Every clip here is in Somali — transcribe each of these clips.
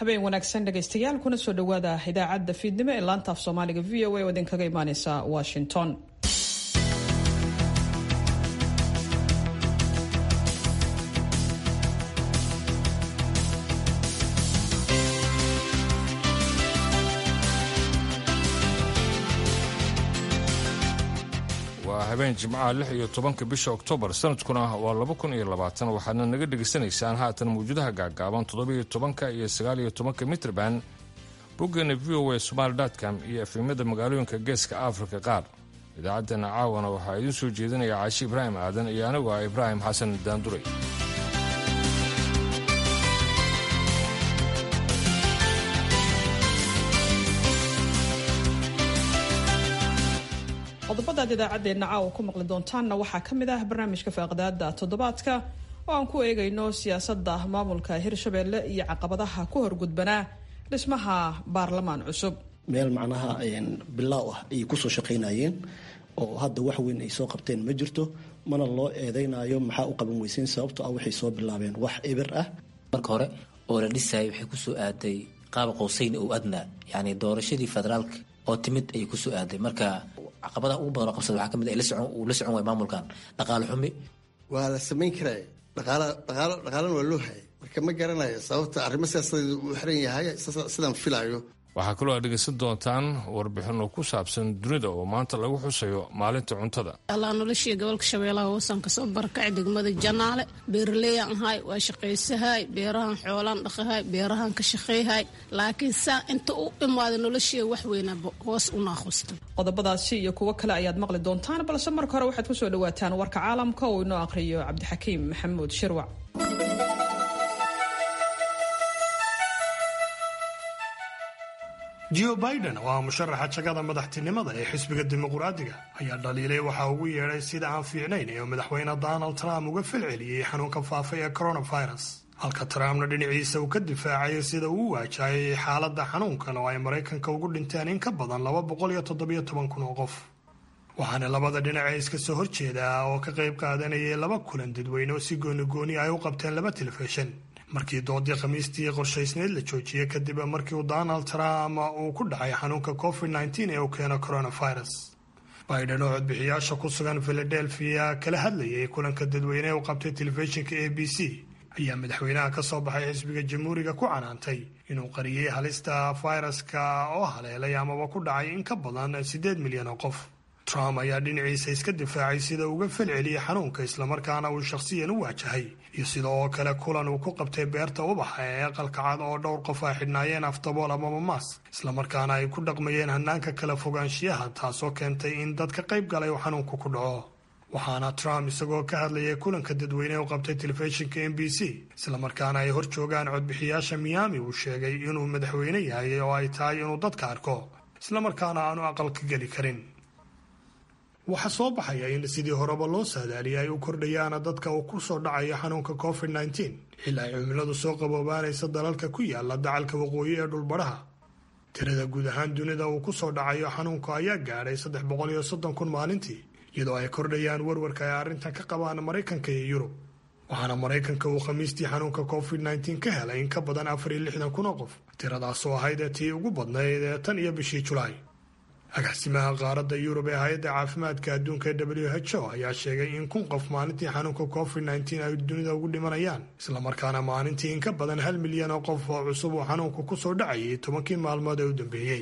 habeen wanaagsan dhegaystayaal kuna soo dhowaada idaacadda fiidnimo ee laanta af soomaaliga v o a oo idinkaga imaaneysa washington waa habeen jimcaha lix iyo tobanka bisha oktoobar sanadkuna waa laba kun iyo labaatan waxaadna naga dhegaysanaysaan haatan mawjadaha gaagaaban toddobiyo tobanka iyo sagaaliyo tobanka mitrban boggeena v o a somaali com iyo efemyada magaalooyinka geeska afrika qaar idaacaddeenna caawana waxaa idiin soo jeedinaya caashi ibraahim aadan iyo anigu ah ibraahim xasan daanduray qodobadaad idaacaddeenna caawa ku maqli doontaanna waxaa ka mid ah barnaamijka faaqdaada toddobaadka oo aan ku eegayno siyaasadda maamulka hirshabelle iyo caqabadaha ku horgudbanaa dhismaha baarlamaan cusub meel macnaha bilaaw ah ayay kusoo shaqaynayeen oo hadda wax weyn ay soo qabteen ma jirto mana loo eedaynayo maxaa u qaban weyseyn sababto ah waxay soo bilaabeen wax eber ah marka hore oo la dhisayay waxay kusoo aaday qaaba qowseyn oo adnaa yacni doorashadii federaalka oo timid ayay kusoo aaday marka caqabadaha ugu badan oo qabsada waxaa kamid uu la socon waay maamulkan dhaqaale xumi waa la samayn karaya dhaqaala dhaqaalo dhaqaalana waa loo hayay marka ma garanayo sababta arrimo siyaasadeed uu xiran yahay sidaan filayo waxaa kaloo aad dhegaysan doontaan warbixino ku saabsan dunida oo maanta lagu xusayo maalinta cuntada allaa noloshii gobolka shabeellaha hoosan kasoo barakacay degmada janaale beeraleyan ahay waa shaqaysahay beerahan xoolaan dhaqahay beerahan ka shaqayhay laakiin saa inta u imaada noloshii wax weynaba hoos u naaqusta qodobadaasi iyo kuwo kale ayaad maqli doontaan balse marka hore waxaad kusoo dhawaataan warka caalamka oo inoo aqhriyo cabdixakiim maxamuud shirwac jo biden oo ah musharaxa jagada madaxtinimada ee xisbiga dimuqraadiga ayaa dhaliilay waxa ugu yeedhay sida aan fiicnayn ee madaxweyne donald trump uga falceliyey xanuunka faafay ee coronavirus halka trumpna dhinaciisa uu ka difaacayay sida uu u waajahayay xaaladda xanuunkan oo ay maraykanka ugu dhinteen in ka badan laba boqol iyo toddobiyo toban kun oo qof waxaana labada dhinac ee iska soo horjeeda oo ka qayb qaadanayay laba kulan dadweyne oo si goonigooni ay u qabteen laba telefishin markii doodii khamiistii qorshaysneyd la joojiyey kadib markii uu donald trump uu ku dhacay xanuunka covid nteen ee uu keeno coronavirus biden oo codbixiyaasha ku sugan philadelphia kala hadlayay kulanka dadweyne u qabtay telefishinka a b c ayaa madaxweynaha ka soo baxay xisbiga jamhuuriga ku canaantay inuu qariyey halista fayraska oo haleelay amaba ku dhacay in ka badan siddeed milyan oo qof trump ayaa dhinaciisa iska difaacay sida uga falceliyey xanuunka islamarkaana uu shakhsiyan u waajahay iyo sida oo kale kulan uu ku qabtay beerta ubaxa ee aqalka cad oo dhowr qof ay xidhnaayeen aftabool amaba maas islamarkaana ay ku dhaqmayeen hanaanka kala fogaanshiyaha taasoo keentay in dad ka qayb galay uu xanuunku ku dhaco waxaana trump isagoo ka hadlayay kulanka dadweyne u qabtay telefishinka m b c islamarkaana ay hor joogaan codbixiyaasha miyaami uu sheegay inuu madaxweyne yahay oo ay tahay inuu dadka arko islamarkaana aanu aqalka geli karin waxaa soo baxaya in sidii horeba loo saadaaliyay ay u kordhayaana dadka uu ku soo dhacayo xanuunka covid nteen xilli ay cimiladu soo qaboobaanaysa dalalka ku yaala dacalka waqooyi ee dhulbadhaha tirada guud ahaan dunida uu ku soo dhacayo xanuunka ayaa gaadhay saddex boqol iyo soddon kun maalintii iyadoo ay kordhayaan warwarka ay arrintan ka qabaan maraykanka iyo yurub waxaana maraykanka uu khamiistii xanuunka covid nteen ka helay in ka badan afar iyo lixdan kun oo qof tiradaasoo ahayd tii ugu badnayd ee tan iyo bishii julaay agaasimaha qaaradda yurub ee hay-adda caafimaadka adduunka ee w h o ayaa sheegay in kun qof maalintii xanuunka covid nteen ay dunida ugu dhimanayaan islamarkaana maalintii in ka badan hal milyan oo qof oo cusub uu xanuunku ku soo dhacayay tobankii maalmood ee u dambeeyey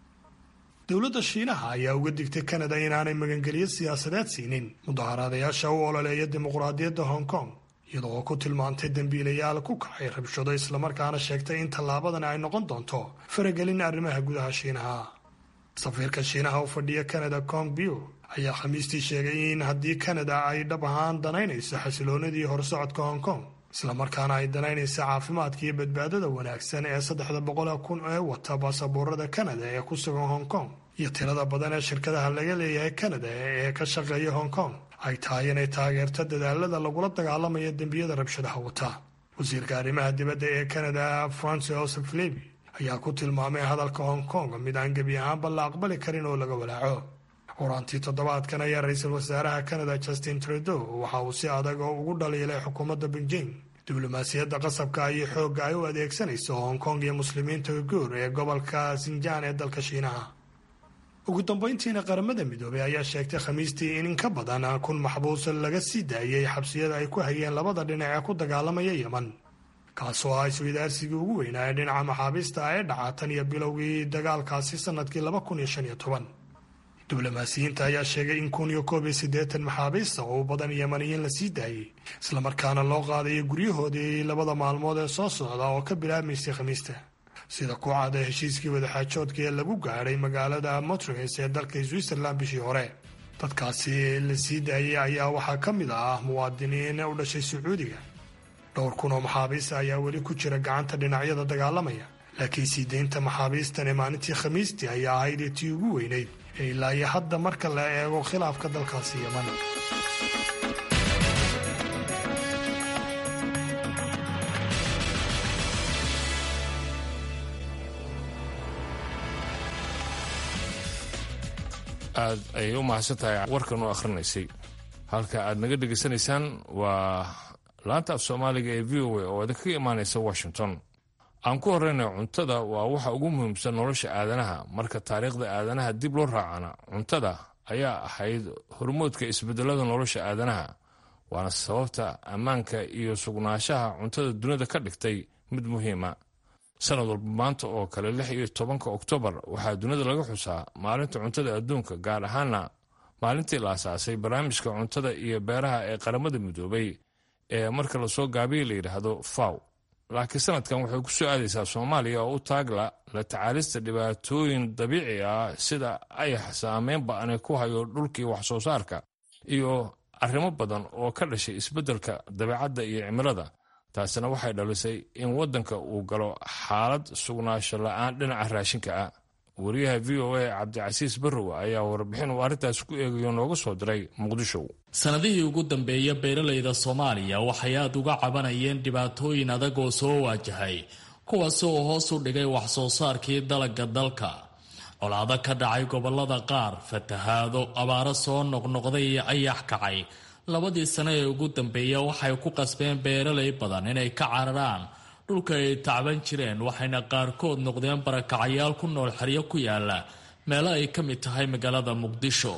dowladda shiinaha ayaa uga digtay kanada inaanay magangelyo siyaasadeed siinin mudaharaadayaasha u ololeeya dimuqraadiyadda hong kong iyadoo oo ku tilmaantay dembiilayaal ku kacay rabshado islamarkaana sheegtay in tallaabadan ay noqon doonto faragelin arrimaha gudaha shiinaha safiirka shiinaha u fadhiya canada kong biu ayaa khamiistii sheegay in haddii kanada ay dhab ahaan danaynayso xasiloonadii horsocodka hong kong islamarkaana ay danaynaysa caafimaadka iyo badbaadada wanaagsan ee saddexda boqol kun ee wata baasaboorada kanada ee ku sugan hong kong iyo tirada badan ee shirkadaha laga leeyahay kanada ee ka shaqeeya hong kong ay tahay inay taageerto dadaalada lagula dagaalamaya dembiyada rabshadaha wata wasiirka arrimaha dibadda ee kanada francis joseph levy ayaa ku tilmaamay hadalka hong kong mid aan gebi ahaanba la aqbali karin oo laga walaaco horaantii toddobaadkan ayaa ra-iisul wasaaraha canada justin trudeau waxa uu si adag oo ugu dhaliilay xukuumadda beijing diblomaasiyadda qasabka iyo xoogga ay u adeegsanayso hong kong iyo muslimiinta uiguur ee gobolka sinjaan ee dalka shiinaha ugu dambeyntiina qaramada midoobay ayaa sheegtay khamiistii in in ka badan kun maxbuus laga sii daayay xabsiyada ay ku hayeen labada dhinac ee ku dagaalamaya yeman kaasoo ah isweydaarsigii ugu weynaa ee dhinaca maxaabiista ee dhaca tan iyo bilowgii dagaalkaasi sanadkii laba kun iyo shan iyo toban diblomaasiyiinta ayaa sheegay in kun iyo koob iyo siddeetan maxaabiista oo u badan yemaniyiin la sii daayey islamarkaana loo qaadayo guryahoodii labada maalmood ee soo socda oo ka bilaabmaysay khamiista sida ku cada heshiiskii wadaxaajoodka ee lagu gaadhay magaalada motrins ee dalka switzerland bishii hore dadkaasi la sii daayay ayaa waxaa ka mid ah muwaadiniin u dhashay sacuudiga dhowr kun oo maxaabiista ayaa weli ku jira gacanta dhinacyada dagaalamaya laakiin sii deynta maxaabiistan ee maalintii khamiistii ayaa ahayd tii ugu weynayd ee ilaa iyo hadda marka la eego khilaafka dalkaasi yeman aad ayay u mahadsan tahay warkan u akhrinaysay halka aad naga dhegaysanaysaan waa laanta af soomaaliga ee v o a oo idinkaga imaanaysa washington aan ku horeyna cuntada waa waxa ugu muhiimsan nolosha aadanaha marka taariikhda aadanaha dib loo raacana cuntada ayaa ahayd hormoodka isbedelada nolosha aadanaha waana sababta ammaanka iyo sugnaanshaha cuntada dunida ka dhigtay mid muhiima sanad walba maanta oo kale lix iyo tobanka oktoobar waxaa dunida laga xusaa maalinta cuntada adduunka gaar ahaana maalintii la asaasay barnaamijka cuntada iyo beeraha ee qaramada midoobay ee marka lasoo gaabiya la yidhaahdo faw laakiin sanadkan waxay ku soo aadaysaa soomaaliya oo u taagla la tacaalista dhibaatooyin dabiici ah sida ayax saameyn ba-ani ku hayo dhulkii wax soo saarka iyo arrimo badan oo ka dhashay isbeddelka dabeecadda iyo cimilada taasina waxay dhalisay in waddanka uu galo xaalad sugnaansho la-aan dhinaca raashinka ah wariyaha v o a cabdicasiis barrow ayaa warbixin uu arrintaas ku eegayo nooga soo diray muqdisho sanadihii ugu dambeeya beeralayda soomaaliya waxay aada uga cabanayeen dhibaatooyin adag oo soo waajahay kuwaasi oo hoos u dhigay wax soo saarkii dalagga dalka colaado ka dhacay gobolada qaar fatahaado abaaro soo noqnoqday iyo ayax kacay labadii sano ee ugu dambeeya waxay ku qasbeen beeralay badan inay ka cararaan dhulka ay tacban jireen waxayna qaarkood noqdeen barakacayaal ku nool xeryo ku yaala meelo ay ka mid tahay magaalada muqdisho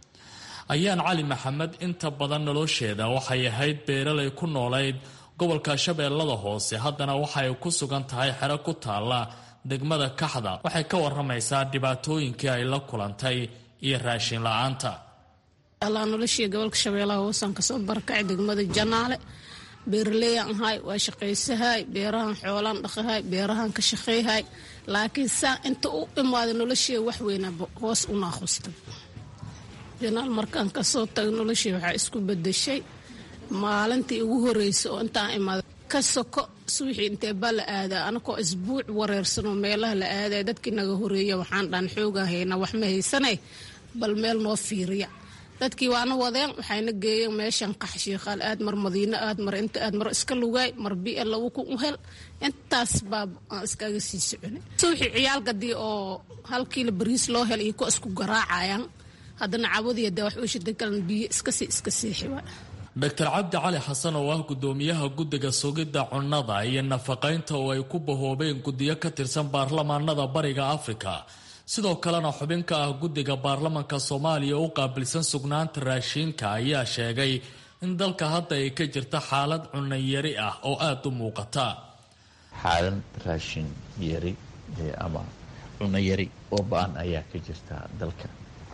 ayaan cali maxamed inta badan nolosheeda waxay ahayd beeralay ku noolayd gobolka shabeellada hoose haddana waxay ku sugan tahay xero ku taalla degmada kaxda waxay ka waramaysaa dhibaatooyinkii ay la kulantay iyo raashin la-aanta allaa noloshii gobolka shabeellaha hoosaan kasoo barakacay degmada janaale beeraleyan ahay waa shaqaysahay beerahan xoolaan dhaqahay beerahan ka shaqeyhay laakiin saa inta u imaada noloshii wax weynaba hoos u naaqustay janaal markaan kasoo taga noloshii waxaa isku bedeshay maalintii ugu horeysa oo intaan imaada ka soko suwixii intee baa la aadaa anakoo isbuuc wareersanoo meelaha la aaday dadkii naga horeeya waxaan dhaan xoogaa haynaa wax ma haysanay bal meel noo fiiriya dadkii waana wadeen waxayna geeyeen meeshan qax shiikaal aad mar madiino aad mar inta aad mar iska lugaay mar bia lagu ku hel intaas baa aan iskaga sii soconay suwixii ciyaalgadii oo hal kiilo bariis loo hel iyo kuwa isku garaacayaan haddana cabadiya dee wax uu shiday kalan biyo iskasii iska siixi waa doctor cabdi cali xasan oo ah gudoomiyaha guddiga sugidda cunnada iyo nafaqaynta oo ay ku bahoobeen guddiyo ka tirsan baarlamaanada bariga afrika sidoo kalena xubin ka ah guddiga baarlamanka soomaaliya u qaabilsan sugnaanta raashiinka ayaa sheegay in dalka hadda ay ka jirta xaalad cunno yari ah oo aada u muuqata xaalad raashin yari ama cunno yari oo ba-an ayaa ka jirta dalka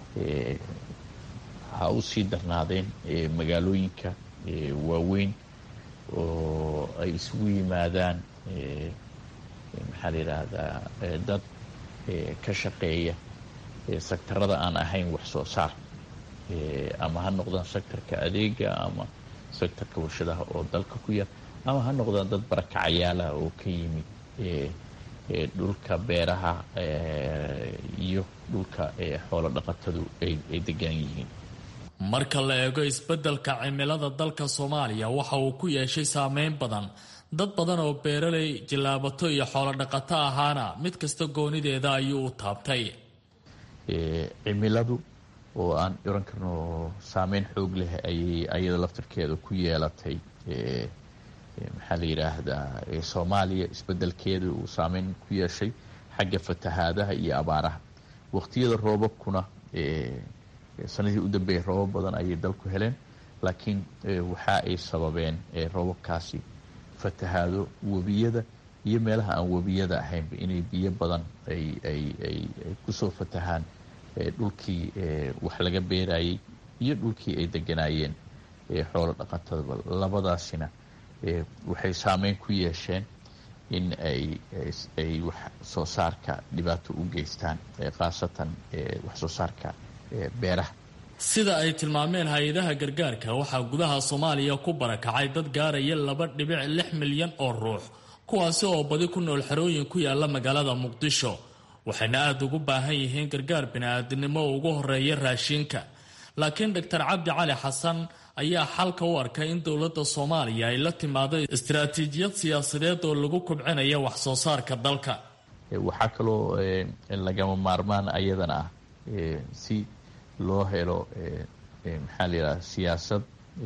ha u sii darnaadeen magaalooyinka waaweyn oo ay isugu yimaadaan maxaa la yidhaahdaa dad ka shaqeeya sektarada aan ahayn wax soo saar ama ha noqdaan sektarka adeega ama sektarka warshadaha oo dalka ku yar ama ha noqdaan dad barakacayaalaha oo ka yimid dhulka beeraha iyo dhulka xoolo dhaqatadu ay degan yihiin marka la eego isbeddelka cimilada dalka soomaaliya waxa uu ku yeeshay saameyn badan dad badan oo beeralay jillaabato iyo xoolo dhaqato ahaana mid kasta goonideeda ayuu u taabtay cimiladu oo aan oran karno saameyn xoog leh ayay ayada laftarkeeda ku yeelatay maxaa la yidhaahdaa soomaaliya isbedelkeeda uu saameyn ku yeeshay xagga fatahaadaha iyo abaaraha waqtiyada roobabkuna sanadii u dambeeyay roobab badan ayay dalku heleen laakiin waxa ay sababeen roobabkaasi fatahaado webiyada iyo meelaha aan webiyada ahaynba inay biyo badan ay ay ay kusoo fatahaan dhulkii wax laga beerayay iyo dhulkii ay deganaayeen xoolo dhaqatadaba labadaasina waxay saameyn ku yeesheen in ay ay wax soo saarka dhibaato u geystaan khaasatan wax soo saarka beeraha sida ay tilmaameen hay-adaha gargaarka waxaa gudaha soomaaliya ku barakacay dad gaaraya laba dhibic lix milyan oo ruux kuwaasi oo badi ku nool xerooyin ku yaala magaalada muqdisho waxayna aada ugu baahan yihiin gargaar bini-aadinimo ugu horeeya raashiinka laakiin doctor cabdi cali xasan ayaa xalka u arkay in dowladda soomaaliya ay la timaado istaraatiijiyad siyaasadeed oo lagu kobcinaya wax soo saarka dalka waxaa kaloo lagama maarmaan ayadana ah si loo helo maxaa la yidhaha siyaasad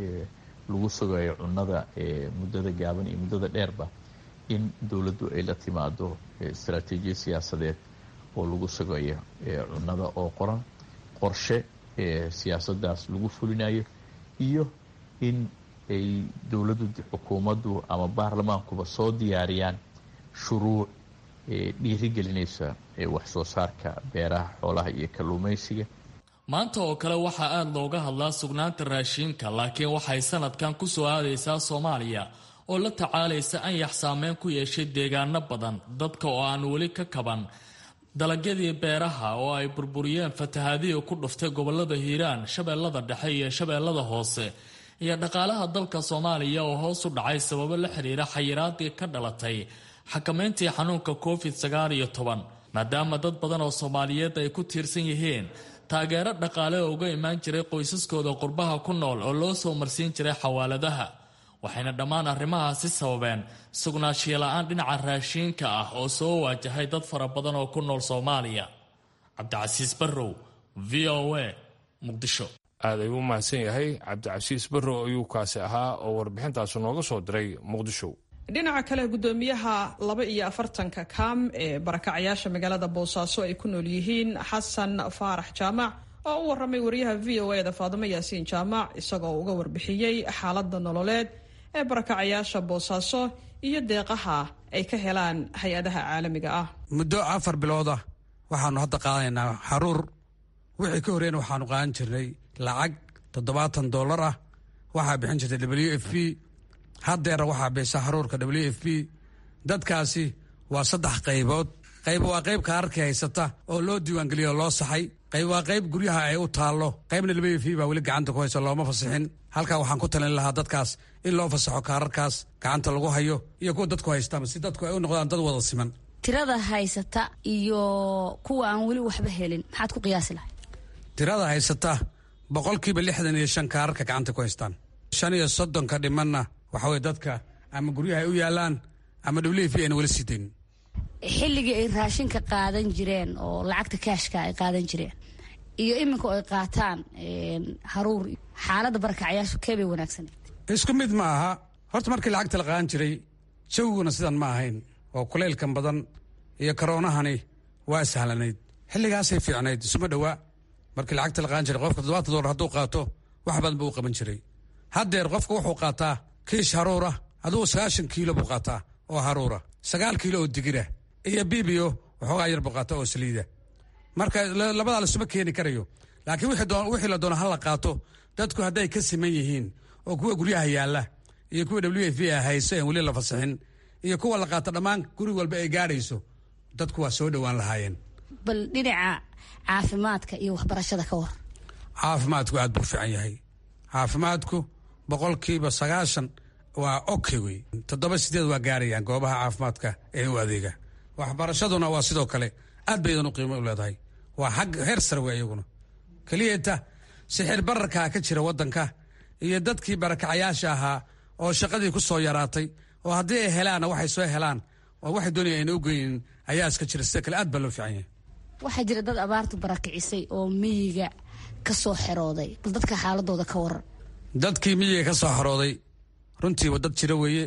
lagu sugayo cunnada muddada gaaban iyo muddada dheerba in dowladdu ay la timaado istaraatiijiyad siyaasadeed oo lagu sugayo cunnada oo qoran qorshe siyaasadaas lagu fulinayo iyo in ay dowladdu xukuumaddu ama baarlamaankuba soo diyaariyaan shuruuc dhiirigelinaysa wax soo saarka beeraha xoolaha iyo kalluumaysiga maanta oo kale waxaa aada looga hadlaa sugnaanta raashiinka laakiin waxay sanadkan ku soo aadaysaa soomaaliya oo la tacaalaysa anyax saameyn ku yeeshay deegaano badan dadka oo aan weli ka kaban dalagyadii beeraha oo ay burburiyeen fatahaadihii ku dhuftay gobolada hiiraan shabeellada dhexe iyo shabeellada hoose iyo dhaqaalaha dalka soomaaliya oo hoos u dhacay sababo la xiriira xayiraadii ka dhalatay xakamayntii xanuunka covid sagaal iyo toban maadaama dad badan oo soomaaliyeed ay ku tiirsan yihiin taageero dhaqaale oo uga imaan jiray qoysaskooda qurbaha ku nool oo loo soo marsiin jiray xawaaladaha waxayna dhammaan arrimahaasi sababeen sugnaanshiyo la-aan dhinaca raashiinka ah oo soo waajahay dad fara badan oo ku nool soomaaliya cabdicasiis barrow v o a muqdisho aad ayuu u mahadsan yahay cabdicasiis barrow ayuu kaasi ahaa oo warbixintaasi nooga soo diray muqdisho dhinaca kale gudoomiyaha laba iyo afartanka kaam ee barakacyaasha magaalada boosaaso ay ku nool yihiin xasan faarax jaamac oo u waramay wariyaha v o eda faadimo yaasiin jaamac isagoo uga warbixiyey xaalada nololeed ee barakacayaasha boosaaso iyo deeqaha ay ka helaan hay-adaha caalamiga ah muddo afar bilooda waxaanu hadda qaadanaynaa xaruur wixii ka horreyn waxaanu qaadan jirnay lacag toddobaatan dollar ah waxaa bixin jirtay w f p haddeera waxaa bixisa xaruurka w f p dadkaasi waa saddex qaybood qayb waa qayb kaararkii haysata oo loo diiwaangeliyo oo loo saxay qayb waa qayb guryaha ay u taallo qaybna w f p baa weli gacanta ku haysa looma fasixin halkaa waxaan ku talin lahaa dadkaas in loo fasaxo kaararkaas gacanta lagu hayo iyo kuwa dadku haystaan si dadku ay u noqdaan dad wada siman tirada haysata iyo kuwa aan weli waxba helin maxaad ku qiyaasi lahay tirada haysata boqolkiiba lixdan iyo shan kaararka gacanta ku haystaan shan iyo soddonka dhimanna waxa weye dadka ama guryaha ay u yaalaan ama w f ayna weli sii daynin xilligii ay raashinka qaadan jireen oo lacagta kaashka ay qaadan jireen iyo iminka ay qaataan haruur xaaladda barakacyaashu kee bay wanaagsaneed isku mid ma aha horta markii lacagta la qaadan jiray jawiguna sidan ma ahayn oo kulaylkan badan iyo karoonahani waa sahlanayd xilligaasay fiicnayd isuma dhowaa markii lacagta la qaadan jiray qofka toddobaatan dollar hadduu qaato wax badan buu u qaban jiray haddeer qofka wuxuu qaataa kiish haruura adugu sagaashan kiilo buu qaataa oo haruura sagaal kiilo oo digira iyo bibiyo waxoogaa yar buu qaataa oo saliida marka labadaa lasuma keeni karayo laakiin wixii la doono ha la qaato dadku hadday ka siman yihiin oo kuwa guryaha yaalla iyo kuwa w f a hayso aan weli la fasixin iyo kuwa la qaato dhammaan guri walba ay gaadhayso dadku waa soo dhowaan lahaayeen bal dhinaca caafimaadka iyo waxbarashada ka war caafimaadku aad buu fiican yahay caafimaadku boqolkiiba sagaashan waa oke wey toddoba sideed waa gaarayaan goobaha caafimaadka ee u adeega waxbarashaduna waa sidoo kale aad baydan u qiimo u leedahay waa xag heer sare wey iyaguna keliyata sixir bararkaa ka jira waddanka iyo dadkii barakacayaasha ahaa oo shaqadii ku soo yaraatay oo haddii ay helaanna waxay soo helaan oo waxay doonaya ayna u geynin ayaa iska jira sida kale aad baa loo fiican yahay waxaa jira dad abaartu barakicisay oo miyiga ka soo xerooday bal dadka xaaladooda ka waran dadkii miyiga ka soo xerooday runtiiba dad jira weeye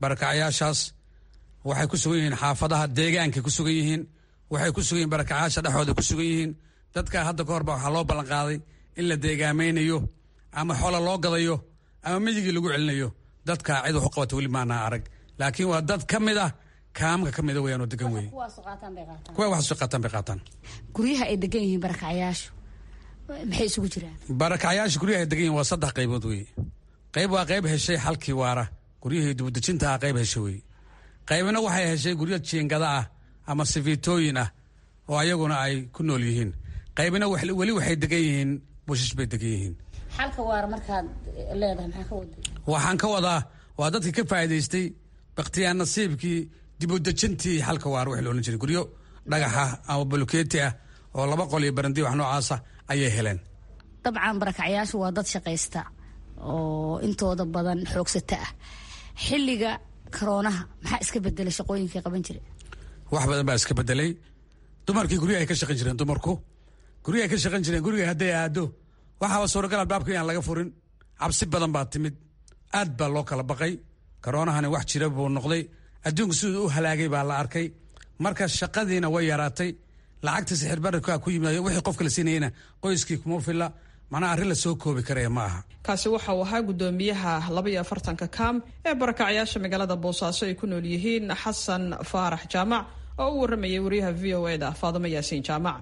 barakacyaashaas waxay ku sugan yihiin xaafadaha deegaankay ku sugan yihiin waxay ku sugan yihin barakacyaasha dhexooda ku sugan yihiin dadkaa hadda ka horba waxaa loo ballanqaaday in la deegaamaynayo ama xoola loo gadayo ama midigii lagu celinayo dadkaa cid wax u qabata weli maanaa arag laakiin waa dad ka mid ah kaamka ka mida weyaan oo degan weye kuwa waxaas qaataan bay qaataan guryaha ay degan yihiin barakacyaashu maxay isugu jiraan barakacyaasha guryaha ay degan yihin waa saddex qaybood weye qayb waa qayb heshay xalkii waara guryahii dibudejintaha qayb heshay weye qaybna waxay heshay guryo jiingada ah ama sifiitooyin ah oo ayaguna ay ku nool yihiin qaybna weli waxay degan yihiin bushish bay degan yihiin xalka waara markaad leedahay maxaa ka wada waxaan ka wadaa waa dadkii ka faa'iidaystay bakhtiyaan nasiibkii dibudejintii xalka waara wax loolan jiray guryo dhagaxa ama bulukeeti ah oo laba qol iyo barandi wax noocaasa ayay heleen dabcan barakacyaashu waa dad shaqaysta oo intooda badan xoogsata ah xilliga karoonaha maxaa iska bedelay shaqooyinkii qaban jire wax badan baa iska bedelay dumarkii guryahay ka shaqan jireen dumarku guryahay ka shaqan jireen guriga hadday aado waxaaba suuragal albaabka inaan laga furin cabsi badan baa timid aad baa loo kala baqay karoonahani wax jira buu noqday adduunku siduu u halaagay baa la arkay marka shaqadiina way yaraatay lacagta sixirbararka ku yimid wixii qofka la siinayena qoyskii kuma filla macnaa arrin la soo koobi karaya ma aha kaasi waxa uu ahaa guddoomiyaha labaiyo afartanka kaam ee barakacyaasha magaalada boosaaso ay ku nool yihiin xasan faarax jaamac oo u waramayay wariyaha v o eda faadimo yaasiin jaamac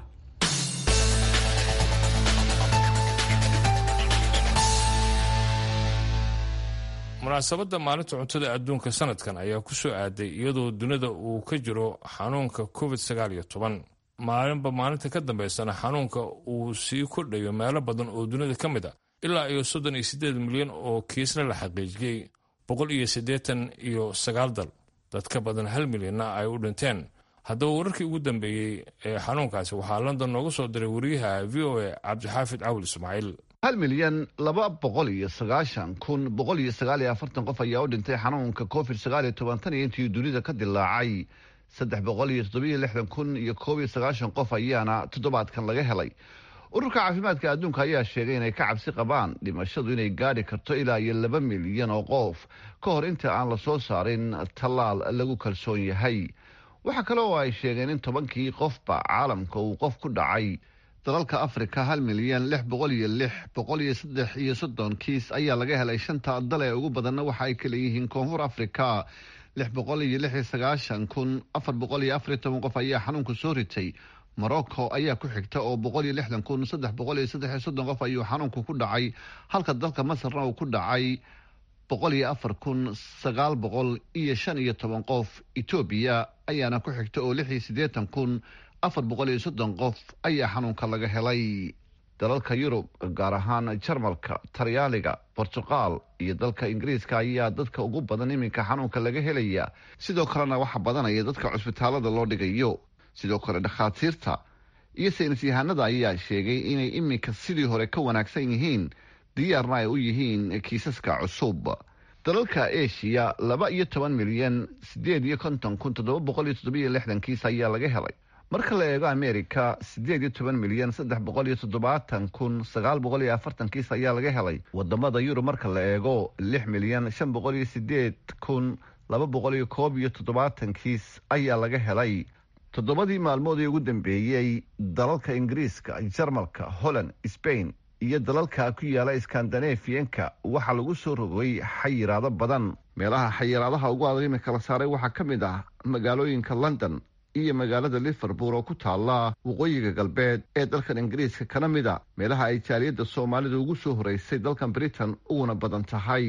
munaasabadda maalinta cuntada adduunka sanadkan ayaa ku soo aaday iyadoo dunida uu ka jiro xanuunka covid sagaal iyo toban maalinba maalinta ka dambaysana xanuunka uu sii kordhayo meelo badan oo dunida ka mid a ilaa iyo soddon iyo siddeed milyan oo kiisna la xaqiijiyey boqol iyo siddeetan iyo sagaal dal dad ka badan hal milyanna ay u dhinteen haddaba wararkii ugu dambeeyey ee xanuunkaasi waxaa london nooga soo diray wariyaha v o a cabdixaafid cawil ismaaciil hal milyan laba boqol iyo sagaashan kun boqol iyo sagaal iyo afartan qof ayaa u dhintay xanuunka covid sagaal iyo toban tan iyo intii dunida ka dilaacay saddex boqol iyo toddobiyo lixdan kun iyo koob iyo sagaashan qof ayaana toddobaadkan laga helay ururka caafimaadka adduunka ayaa sheegay inay ka cabsi qabaan dhimashadu inay gaadhi karto ilaa iyo laba milyan oo qof ka hor inta aan la soo saarin tallaal lagu kalsoon yahay waxaa kale oo ay sheegeen in tobankii qofba caalamka uu qof ku dhacay dalalka afrika hal milyan lix boqol iyo lix boqol iyo saddex iyo soddon kiis ayaa laga helay shanta dal ee ugu badanna waxa ay kala yihiin koonfur afrika lix boqol iyo lix iyo sagaashan kun afar boqol iyo afar iyo toban qof ayaa xanuunka soo ritay morocco ayaa ku xigta oo boqol iyo lixdan kun saddex boqol iyo saddex iyo soddon qof ayuu xanuunku ku dhacay halka dalka masarna uu ku dhacay boqol iyo afar kun sagaal boqol iyo shan iyo toban qof etoobiya ayaana ku xigta oo lix iyo siddeetan kun afar boqol iyo soddon qof ayaa xanuunka laga helay dalalka yurub gaar ahaan jarmalka talyaaniga bortuqal iyo dalka ingiriiska ayaa dadka ugu badan iminka xanuunka laga helaya sidoo kalena waxa badanaya dadka cusbitaalada loo dhigayo sidoo kale dhakhaatiirta iyo saynis yahanada ayaa sheegay inay iminka sidii hore ka wanaagsan yihiin diyaarna ay u yihiin kiisaska cusub dalalka eshiya laba iyo toban milyan sideed iyo konton kun toddoba boqol iyo toddobiyo lixdan kiis ayaa laga helay marka la eego america siddeed iyo toban milyan saddex boqol iyo toddobaatan kun sagaal boqol iyo afartan kiis ayaa laga helay wadamada yurub marka la eego lix milyan shan boqol iyo sideed kun laba boqol iyo koob iyo toddobaatan kiis ayaa laga helay toddobadii maalmood ee ugu dambeeyey dalalka ingiriiska jarmalka holland sbain iyo dalalka ku yaala skandanefiyanka waxaa lagu soo rogay xayiraado badan meelaha xayiraadaha ugu adag imika la saaray waxaa ka mid ah magaalooyinka london iyo magaalada liverpool oo ku taala waqooyiga galbeed ee dalkan ingiriiska kana mid a meelaha ay jaaliyadda soomaalida ugu soo horeysay dalkan britain uguna badan tahay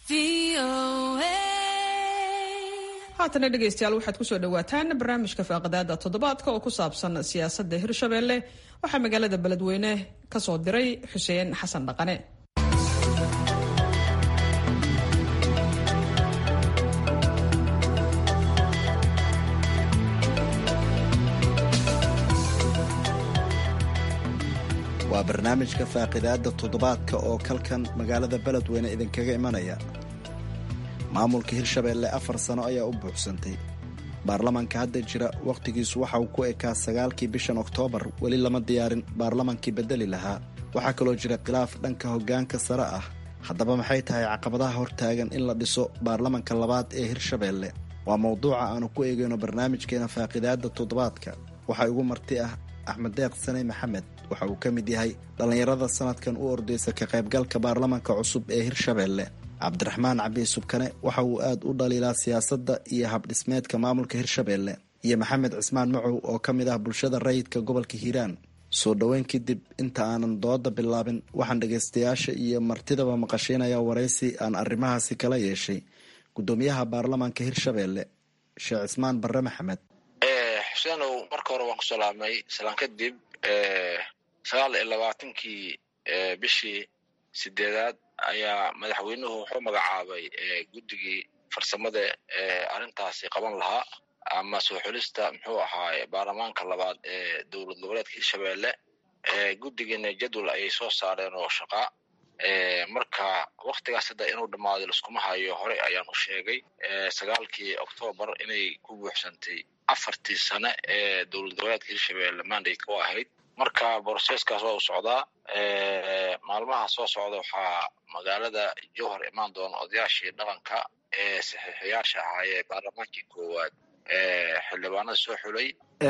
haatana dhegaystayaal waxaad kusoo dhawaataan barnaamijka faaqadaada toddobaadka oo ku saabsan siyaasadda hirshabeelle waxaa magaalada beledweyne ka soo diray xuseen xasan dhaqane waa barnaamijka faaqidaadda toddobaadka oo kalkan magaalada beledweyne idinkaga imanaya maamulka hirshabeelle afar sano ayaa u buuxsantay baarlamaanka hadda jira wakhtigiisu waxa uu ku ekaa sagaalkii bishan oktoobar weli lama diyaarin baarlamaankii bedeli lahaa waxaa kaloo jira khilaaf dhanka hoggaanka sare ah haddaba maxay tahay caqabadaha hortaagan in la dhiso baarlamanka labaad ee hirshabeelle waa mowduuca aanu ku eegayno barnaamijkeena faaqidaada toddobaadka waxaa igu marti ah axmed deeq saney maxamed waxa uu ka mid yahay dhallinyarada sanadkan u ordeysa ka qaybgalka baarlamanka cusub ee hirshabeelle cabdiraxmaan cabi subkane waxa uu aad u dhaliilaa siyaasadda iyo habdhismeedka maamulka hirshabeelle iyo maxamed cismaan macow oo ka mid ah bulshada rayidka gobolka hiiraan soo dhoweyn kadib inta aanan dooda bilaabin waxaan dhagaystayaasha iyo martidaba maqashiinaya waraysi aan arrimahaasi kala yeeshay guddoomiyaha baarlamanka hirshabeelle sheekh cismaan barre maxamed xuseenow marka hore waan ku salaamay salaan kadib sagaal iyo labaatankii bishii sideedaad ayaa madaxweynuhu wuxuu magacaabay guddigii farsamada arrintaasi qaban lahaa ama soo xulista muxuu ahaaye baarlamaanka labaad ee dowlad goboleedka hirshabeelle guddigiina jadwal ayay soo saareen oo shaqa marka waktigaas hadda inuu dhammaado laskuma hayo horey ayaan u sheegay sagaalkii octoobar inay ku buuxsantay afartii sane ee dowlad goboleedka hirshabeelle mandate u ahayd marka broseskaas waa u socdaa maalmaha soo socda waxaa magaalada jowhar imaan doona odayaashii dhaqanka ee saxiixiyaasha ahaayee baarlamaankii koowaad xildhibaanada soo xulay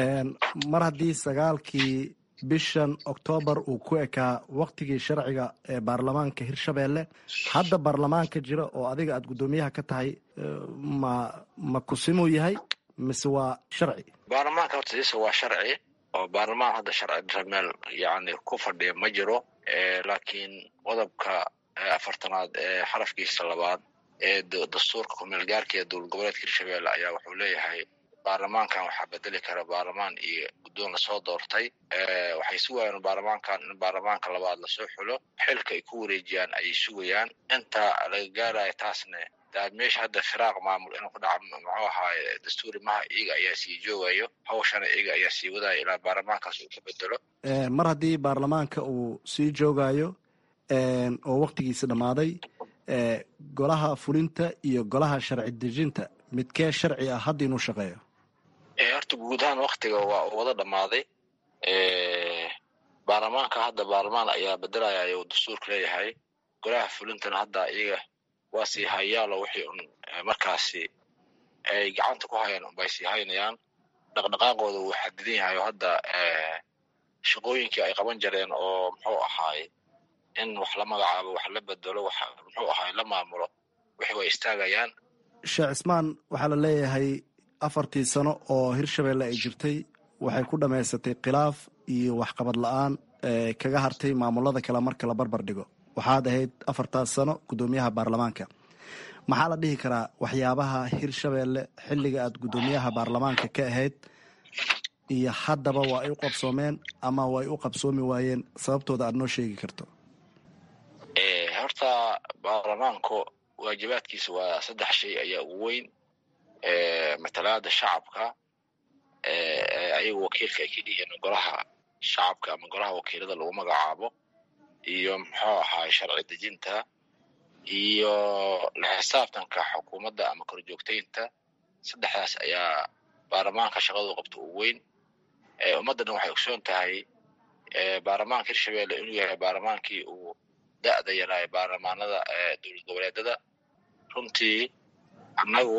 mar haddii sagaalkii bishan oktoobar uu ku ekaa waktigii sharciga ee baarlamaanka hirshabeelle hadda baarlamaanka jira oo adiga aada guddoomiyaha ka tahay ma ma kusimuu yahay mise waa sharci baarlamaanka horta siisa waa sharci oo baarlamaan hadda sharci meel yani ku fadhiya ma jiro laakiin qodobka afartanaad ee xarafkiisa labaad ee dastuurka kumeel gaarka ee dowlad goboleedka hirshabeelle ayaa wuxuu leeyahay baarlamaankan waxaa bedeli kara baarlamaan iyo guddoon lasoo doortay waxay sugayaan baarlamaankan in baarlamaanka labaad lasoo xulo xilka ay ku wareejiyaan ayay sugayaan inta laga gaarayo taasna meesha hadda firaaq maamul inuu ku dhaco muxuu ahaaye dastuuri maha iyaga ayaa sii joogayo hawshana iyaga ayaa sii wadaya ilaa baarlamaankaas uu ka bedelo mar haddii baarlamaanka uu sii joogayo oo waktigiisi dhammaaday golaha fulinta iyo golaha sharci dejinta midkee sharci ah hadda inuu shaqeeyo horta guud ahaan waktiga waa uu wada dhammaaday baarlamaanka hadda baarlamaan ayaa bedelaya ayuu dastuurka leeyahay golaha fulintana hadda iyaga waa sii hayaalo wixii un markaasi ay gacanta ku hayaan unbay sii haynayaan dhaqdhaqaaqooda wuu xadidan yahay oo hadda shaqooyinkii ay qaban jireen oo muxuu ahaaye in wax la magacaabo wax la bedelo wax muxuu ahaaye la maamulo wixii way istaagayaan sheekh cismaan waxaa la leeyahay afartii sano oo hirshabeelle ay jirtay waxay ku dhammaysatay khilaaf iyo waxqabad la-aan kaga hartay maamulada kale marka la barbar dhigo waxaad ahayd afartaas sano guddoomiyaha baarlamaanka maxaa la dhihi karaa waxyaabaha hirshabeelle xilliga aad guddoomiyaha baarlamaanka ka ahayd iyo haddaba waa ay u qabsoomeen ama way u qabsoomi waayeen sababtooda aad noo sheegi karto horta baarlamaanku waajibaadkiisa waa saddex shay ayaa ugu weyn matalaada shacabka ayagu wakiilka ay ka dhihiin golaha shacabka ama golaha wakiilada lagu magacaabo iyo muxuu ahaay sharci dejinta iyo la xisaabtanka xukuumadda ama korjoogtaynta saddexdaas ayaa baarlamaanka shaqadu qabto ugu weyn ummaddana waxay ogsoon tahay baarlamaanka hirshabeelle inuu yahay baarlamaankii uu da-da yaraayo baarlamaanada dowlad goboleedada runtii annagu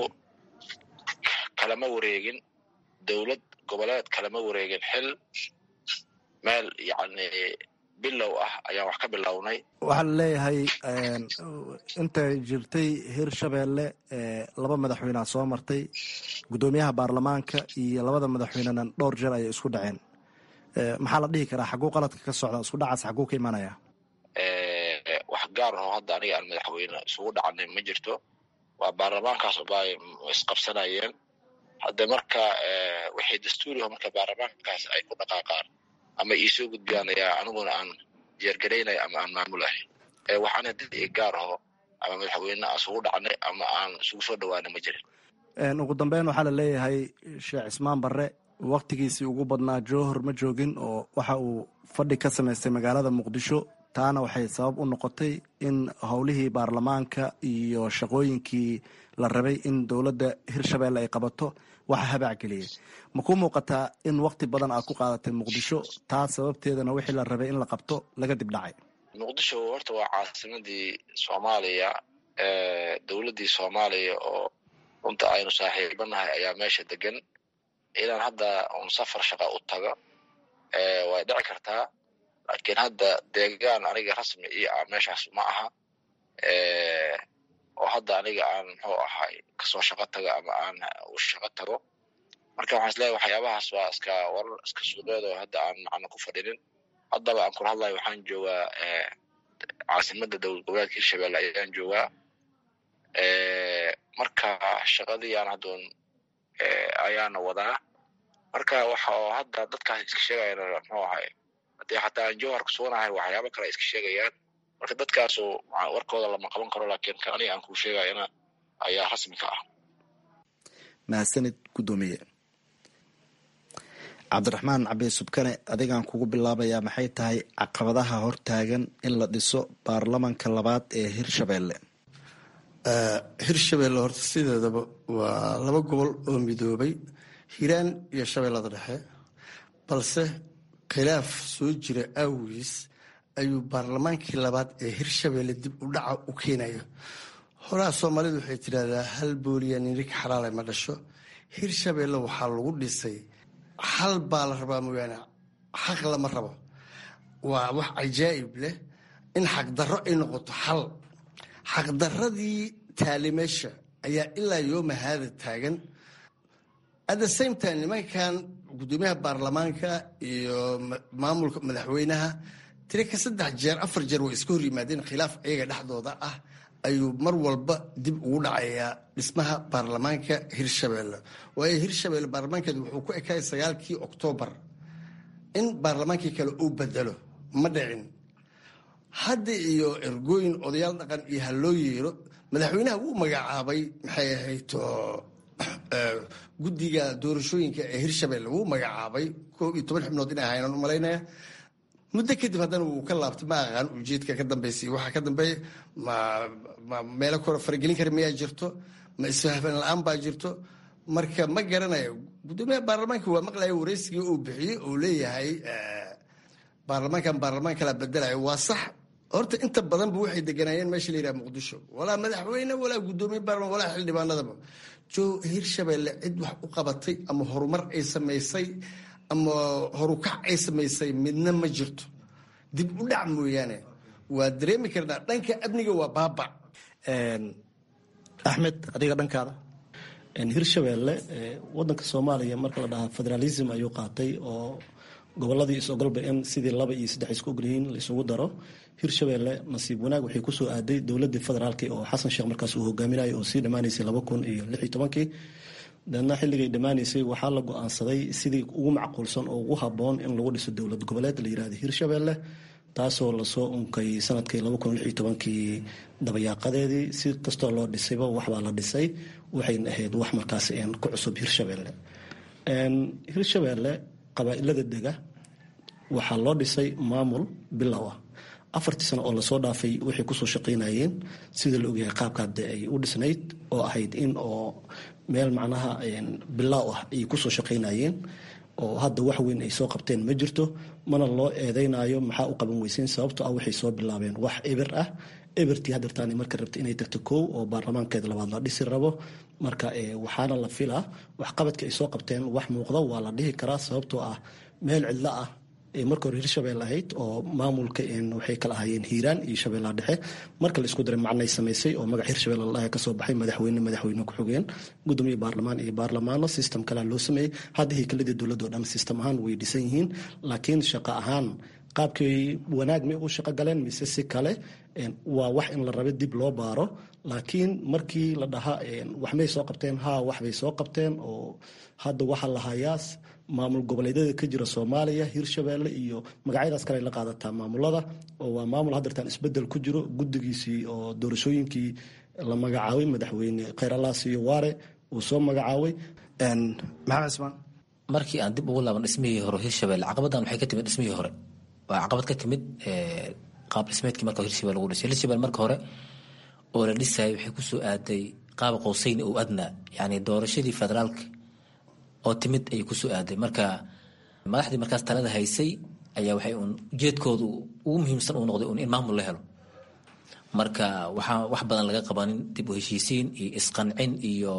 kalama wareegin dowlad goboleed kalama wareegin xil meel yacni bilow ah ayaan wax ka bilownay waxaa la leeyahay intay jirtay hirshabeelle laba madaxweynea soo martay guddoomiyaha baarlamaanka iyo labada madaxweynena dhowr jeer ayay isku dhaceen maxaa la dhihi karaa xagguu qaladka ka socda isku dhacaas xagguu ka imanaya wax gaar aho hadda aniga aan madaxweyne isugu dhacanay ma jirto waa baarlamaankaas ubaa isqabsanayeen hadde marka waxay dastuuriho marka baarlamaankaas ay ku dhaqaaqaan ama iisoo gudbiyaan ayaa aniguna aan jeergaraynay ama aan maamulahay waxaana dad i gaar aho ama madaxweyne aan isugu dhacnay ama aan isugu soo dhawaana ma jirin ugu dambeyn waxaa la leeyahay sheekh cismaan barre waktigiisii ugu badnaa jowhor ma joogin oo waxa uu fadhi ka samaystay magaalada muqdisho taana waxay sabab u noqotay in howlihii baarlamaanka iyo shaqooyinkii la rabay in dowladda hirshabeelle ay qabato waxa habac geliyay ma ku muuqataa in wakti badan aad ku qaadatay muqdisho taa sababteedana wixii la rabay in la qabto laga dib dhacay muqdisho horta waa caasimadii soomaaliya dowladdii soomaaliya oo runta aynu saaxiibanahay ayaa meesha degan inaan hadda un safar shaqa u tago way dhici kartaa laakiin hadda deegaan aniga rasmi io ah meeshaas ma aha oo hadda aniga aan muxuu ahay kasoo shaqo tago ama aan u shaqo tago marka waxaan isleeyahay waxyaabahaas waa iska warar iska suuqeed oo hadda aan macno ku fadhinin haddaba aan kula hadlayo waxaan joogaa caasimadda dowlad goboleedka hirshabelle ayaan joogaa marka shaqadii aan haddoon ayaana wadaa marka waxa oo hadda dadkaas iska sheegayana muxuu ahay haddii xataa aan jowhar kusuunahay waxyaaba kale iska sheegayaan marka dadkaasu warkooda lama qaban karo laakiin kan aniga aan kuu sheegayana ayaa rasmi ka ah mahadsanid guddoomiye cabdiraxmaan cabi subkane adigaan kugu bilaabayaa maxay tahay caqabadaha hortaagan in la dhiso baarlamanka labaad ee hirshabelle hirshabelle horta sideedaba waa laba gobol oo midoobay hiiraan iyo shabeellada dhexe balse khilaaf soo jira awgiis ayuu baarlamaankii labaad ee hirshabelle dib u dhaca u keenaya horaa soomaalidu waxay tidhahdaa hal booliya ninig xalaale ma dhasho hirshabelle waxaa lagu dhisay xal baa la rabaa mooyaane xaq lama rabo waa wax cajaa'ib leh in xaqdarro ay noqoto xal xaqdarradii taalimeesha ayaa ilaa yooma haada taagan at the same time nimankan guddoomiyaha baarlamaanka iyo maamulka madaxweynaha tiri ka saddex jeer afar jeer way iska hor yimaadeen khilaaf iyaga dhexdooda ah ayuu mar walba dib ugu dhacayaa dhismaha baarlamaanka hirshabelle waayo hirshabelle baarlamaankeedu wuxuu ku ekay sagaalkii oktoobar in baarlamaankii kale uu bedelo ma dhicin hadda iyo ergooyin odayaal dhaqan iyo ha loo yeero madaxweynaha wuu magacaabay maxay ahayd guddiga doorashooyinka ee hirshabelle wuu magacaabay koob iyo toban xubnood inay ahaynaan u malaynaya muddo kadib haddana wuu ka laabtay ma aqaan ujeedka ka dambeysay waxaa ka dambeeya ma ma meelo kore faragelin kara miyaa jirto ma isfahfan la-aan baa jirto marka ma garanayo guddoomiyaha baarlamaanka waa maqlaya wareysigii uu bixiyey uu leeyahay baarlamaankan baarlamaan kala bedelayo waa sax horta inta badanba waxay deganaayeen meesha la yidhaha muqdisho walaa madaxweyne walaa guddoomiye baarlamaan walaa xildhibaanadaba jo hirshabelle cid wax u qabatay ama horumar ay samaysay ama horukac ay samaysay midna ma jirto dib u dhac mooyaane waa dareemi karnaa dhanka amniga waa baaba axmed adiga dhankaada hirshabelle wadanka soomaaliya marka la dhahaa federalism ayuu qaatay oo goboladii is-ogolba in sidii laba iyo saddex isku ogolyihiin la isugu daro hirshabelle nasiib wanaag waxay kusoo aaday dowladii federaalki oo xasan sheekh markaas uu hogaaminayo oo sii dhammaanaysay laba kun iyo lix iyo tobankii deedna xilligay dhammaanaysay waxaa la go-aansaday sidii ugu macquulsan oo ugu haboon in lagu dhiso dowlad goboleed la yirahda hirshabelle taasoo lasoo unkay sanadkii laba kun lix iyo tobankii dabayaaqadeedii si kastoo loo dhisayba waxbaa la dhisay waxayna ahayd wax markaas ku cusub hirshabelle hirshabelle qabaa-ilada dega waxaa loo dhisay maamul bilow ah afartii sano oo lasoo dhaafay waxay kusoo shaqaynayeen sida la ogyahay qaabka hadde ay u dhisnayd oo ahayd in oo meel macnaha bilaaw ah ay kusoo shaqaynayeen oo hadda wax weyn ay soo qabteen ma jirto mana loo eedeynayo maxaa u qaban weyseyn sababto ah waxay soo bilaabeen wax eber ah ebertii hadeertaani marka rabta inay tagto kow oo baarlamaankeeda labaad la dhisi rabo marka waxaana la filaa waxqabadka ay soo qabteen wax muuqda waa la dhihi karaa sababtoo ah meel cidlo ah marka hore hirshabelle ahayd oo maamulka waxay kala ahaayeen hiiraan iyo shabeellaha dhexe marka la isku daray macnay samaysay oo magac hirshabelle ladhaha kasoo baxay madaxweyne madaxweyne ku-xigeen gudoomiye baarlamaan iyo baarlamaano system kalea loo sameeyey hadda haykaladii dowladdo dhan system ahaan way dhisan yihiin laakiin shaqo ahaan qaabkay wanaag may u shaqo galeen mise si kale waa wax in la rabe dib loo baaro laakiin markii la dhaha waxmay soo qabteen ha waxbay soo qabteen oo hadda waxaa la hayaa maamul goboleedyada ka jira soomaaliya hirshabelle iyo magacyadaas kale la qaadataa maamulada oo waa maamul hadeertaan isbedel ku jiro guddigiisii oo doorashooyinkii la magacaabay madaxweyne khayralaas iyo waare uu soo magacaabay maxamed cismaan markii aan dib ugu laaban dhismihii hore hirshabelle caqabadan waxay ka timid dhismihii hore waa caqabad ka timid qaab dhismeedkii marka hirshabelle lagu dhisay hirshabelle marka hore oo la dhisayay waxay kusoo aaday qaaba qowseyn oo adnaa yacni doorashadii federaalka oo timid ayay kusoo aaday marka madaxdii markaas talada haysay ayaa waxay un ujeedkoodu ugu muhiimsan uu noqday un in maamul la helo marka waxaa wax badan laga qabanin dib u heshiisiin iyo isqancin iyo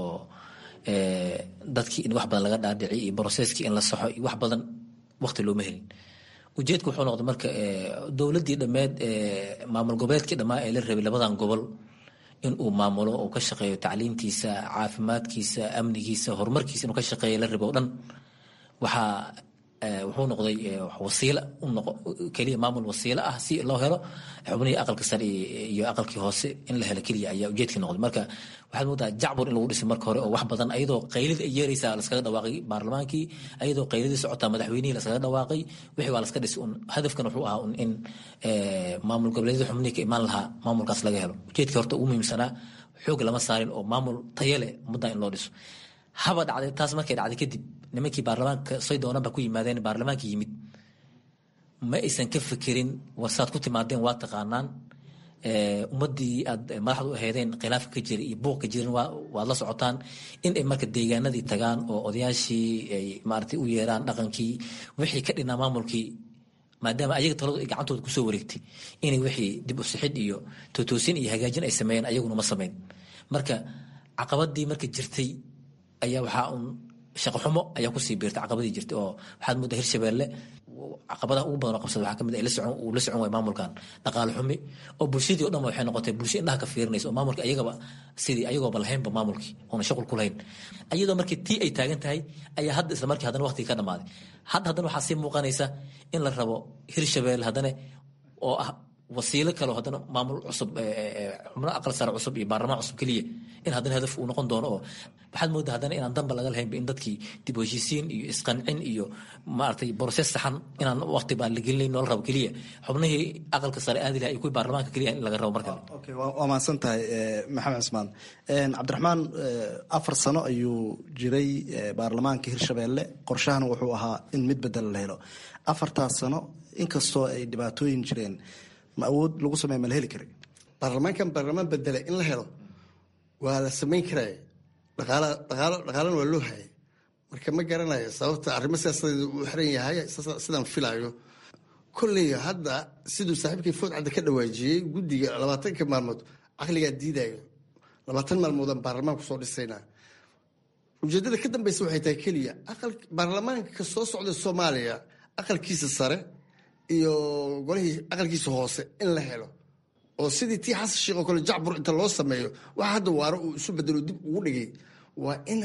dadkii in wax badan laga dhaadhici iyo broseskii in la saxo iyo wax badan waqti looma helin ujeedka wuxuu noqday marka dowladdii dhammeed maamul goboleedkii dhammaa ee la rabay labadan gobol in uu maamulo uu ka shaqeeyo tacliintiisa caafimaadkiisa amnigiisa horumarkiisa inuu ka shaqeeyo la rabo o dhan waxaa wuxuu noqday wasiila keliya maamul wasiilo ah si loo helo xubnihii aqalka sare iyo aqalkii hoose in la helo keliya ayaa ujeedkii noqday marka waxaad moodaa jacbur in lagu dhisay marka hore oo wax badan ayadoo qaylida ay yeeraysaa laskaga dhawaaqay baarlamaankii ayadoo qayladii socotaa madaxweynihii laskaga dhawaaqay wixii waa laska dhisay un hadafkan wuxuu ahaa un in maamul goboleedyada xubnihii ka imaan lahaa maamulkaas laga helo ujeedkii horta ugu muhiimsanaa xoog lama saarin oo maamul tayo leh ummaddan in loo dhiso haba dhacday taas markay dhacday kadib nimankii baarlamaanka say doonanba ku yimaadeen baarlamaanka yimid ma aysan ka fekerin warsaad ku timaadeen waa taqaanaan ummadii aad madaxdu u aheedeen khilaafka ka jira iyo buuq ka jirin waad la socotaan in ay marka deegaanadii tagaan oo odayaashii ay maaragtay u yeeraan dhaqankii wixii ka dhinaa maamulkii maadaama ayaga taladu ay gacantooda kusoo wareegtay inay wixii dib u sixid iyo tootoosin iyo hagaajin ay sameeyeen ayaguna ma sameyn marka caqabadii marka jirtay ayaa waxaa un shaqo xumo ayaa kusii biirtay caqabadii jirtay oo waxaad moodaa hirshabeelle caqabadaha ugu badan oo qabsada waxaa kamid uu la socon waay maamulkan dhaqaale xumi oo bulshadii o dhan waxay noqotay bulsho indhaha ka fiirinaysa oo maamulka ayagaba sidii ayagooba lahaynba maamulkii oona shaqul ku lahayn ayadoo markii tii ay taagan tahay ayaa hadda isla markii haddana waqtigii ka dhamaaday hadda haddana waxaa sii muuqanaysa in la rabo hirshabeelle haddana oo ah wasiilo kaleo haddana maamul cusub xubno aqal sare cusub iyo baarlamaan cusub keliya in haddana hadaf uu noqon doono oo waxaad moodaa haddana inaan danba laga lahaynba in dadkii dib u heshiisiin iyo isqancin iyo maaragtay broses saxan inaan waqti baan la gelinayn noola rabo keliya xubnihii aqalka sare aadi laha iyo kuwii baarlamaanka keliya in laga rabo mar kale waa mahadsan tahay maxamed cismaan cabdiraxmaan afar sano ayuu jiray baarlamaanka hirshabeelle qorshahana wuxuu ahaa in mid bedel la helo afartaas sano inkastoo ay dhibaatooyin jireen ma awood lagu sameeya ma la heli kara baarlamaankan baarlamaan bedela in la helo waa la samayn karaya dhaqaala dhaqaalo dhaqaalana waa loo hayay marka ma garanayo sababta arrimo siyaasadeed uu xiran yahay sidaan filaayo kolley hadda siduu saaxiibkii food cadda ka dhawaajiyey guddiga labaatanka maalmood caqligaa diidayo labaatan maalmoodaan baarlamaan kusoo dhisaynaa ujeeddada ka dambeysa waxay tahay keliya aqal baarlamaanka soo socda soomaaliya aqalkiisa sare iyo golihii aqalkiisa hoose in la helo oo sidii tii xasan sheekh oo kale jacbur inta loo sameeyo waxa hadda waaro uu isu bedelo dib ugu dhigay waa in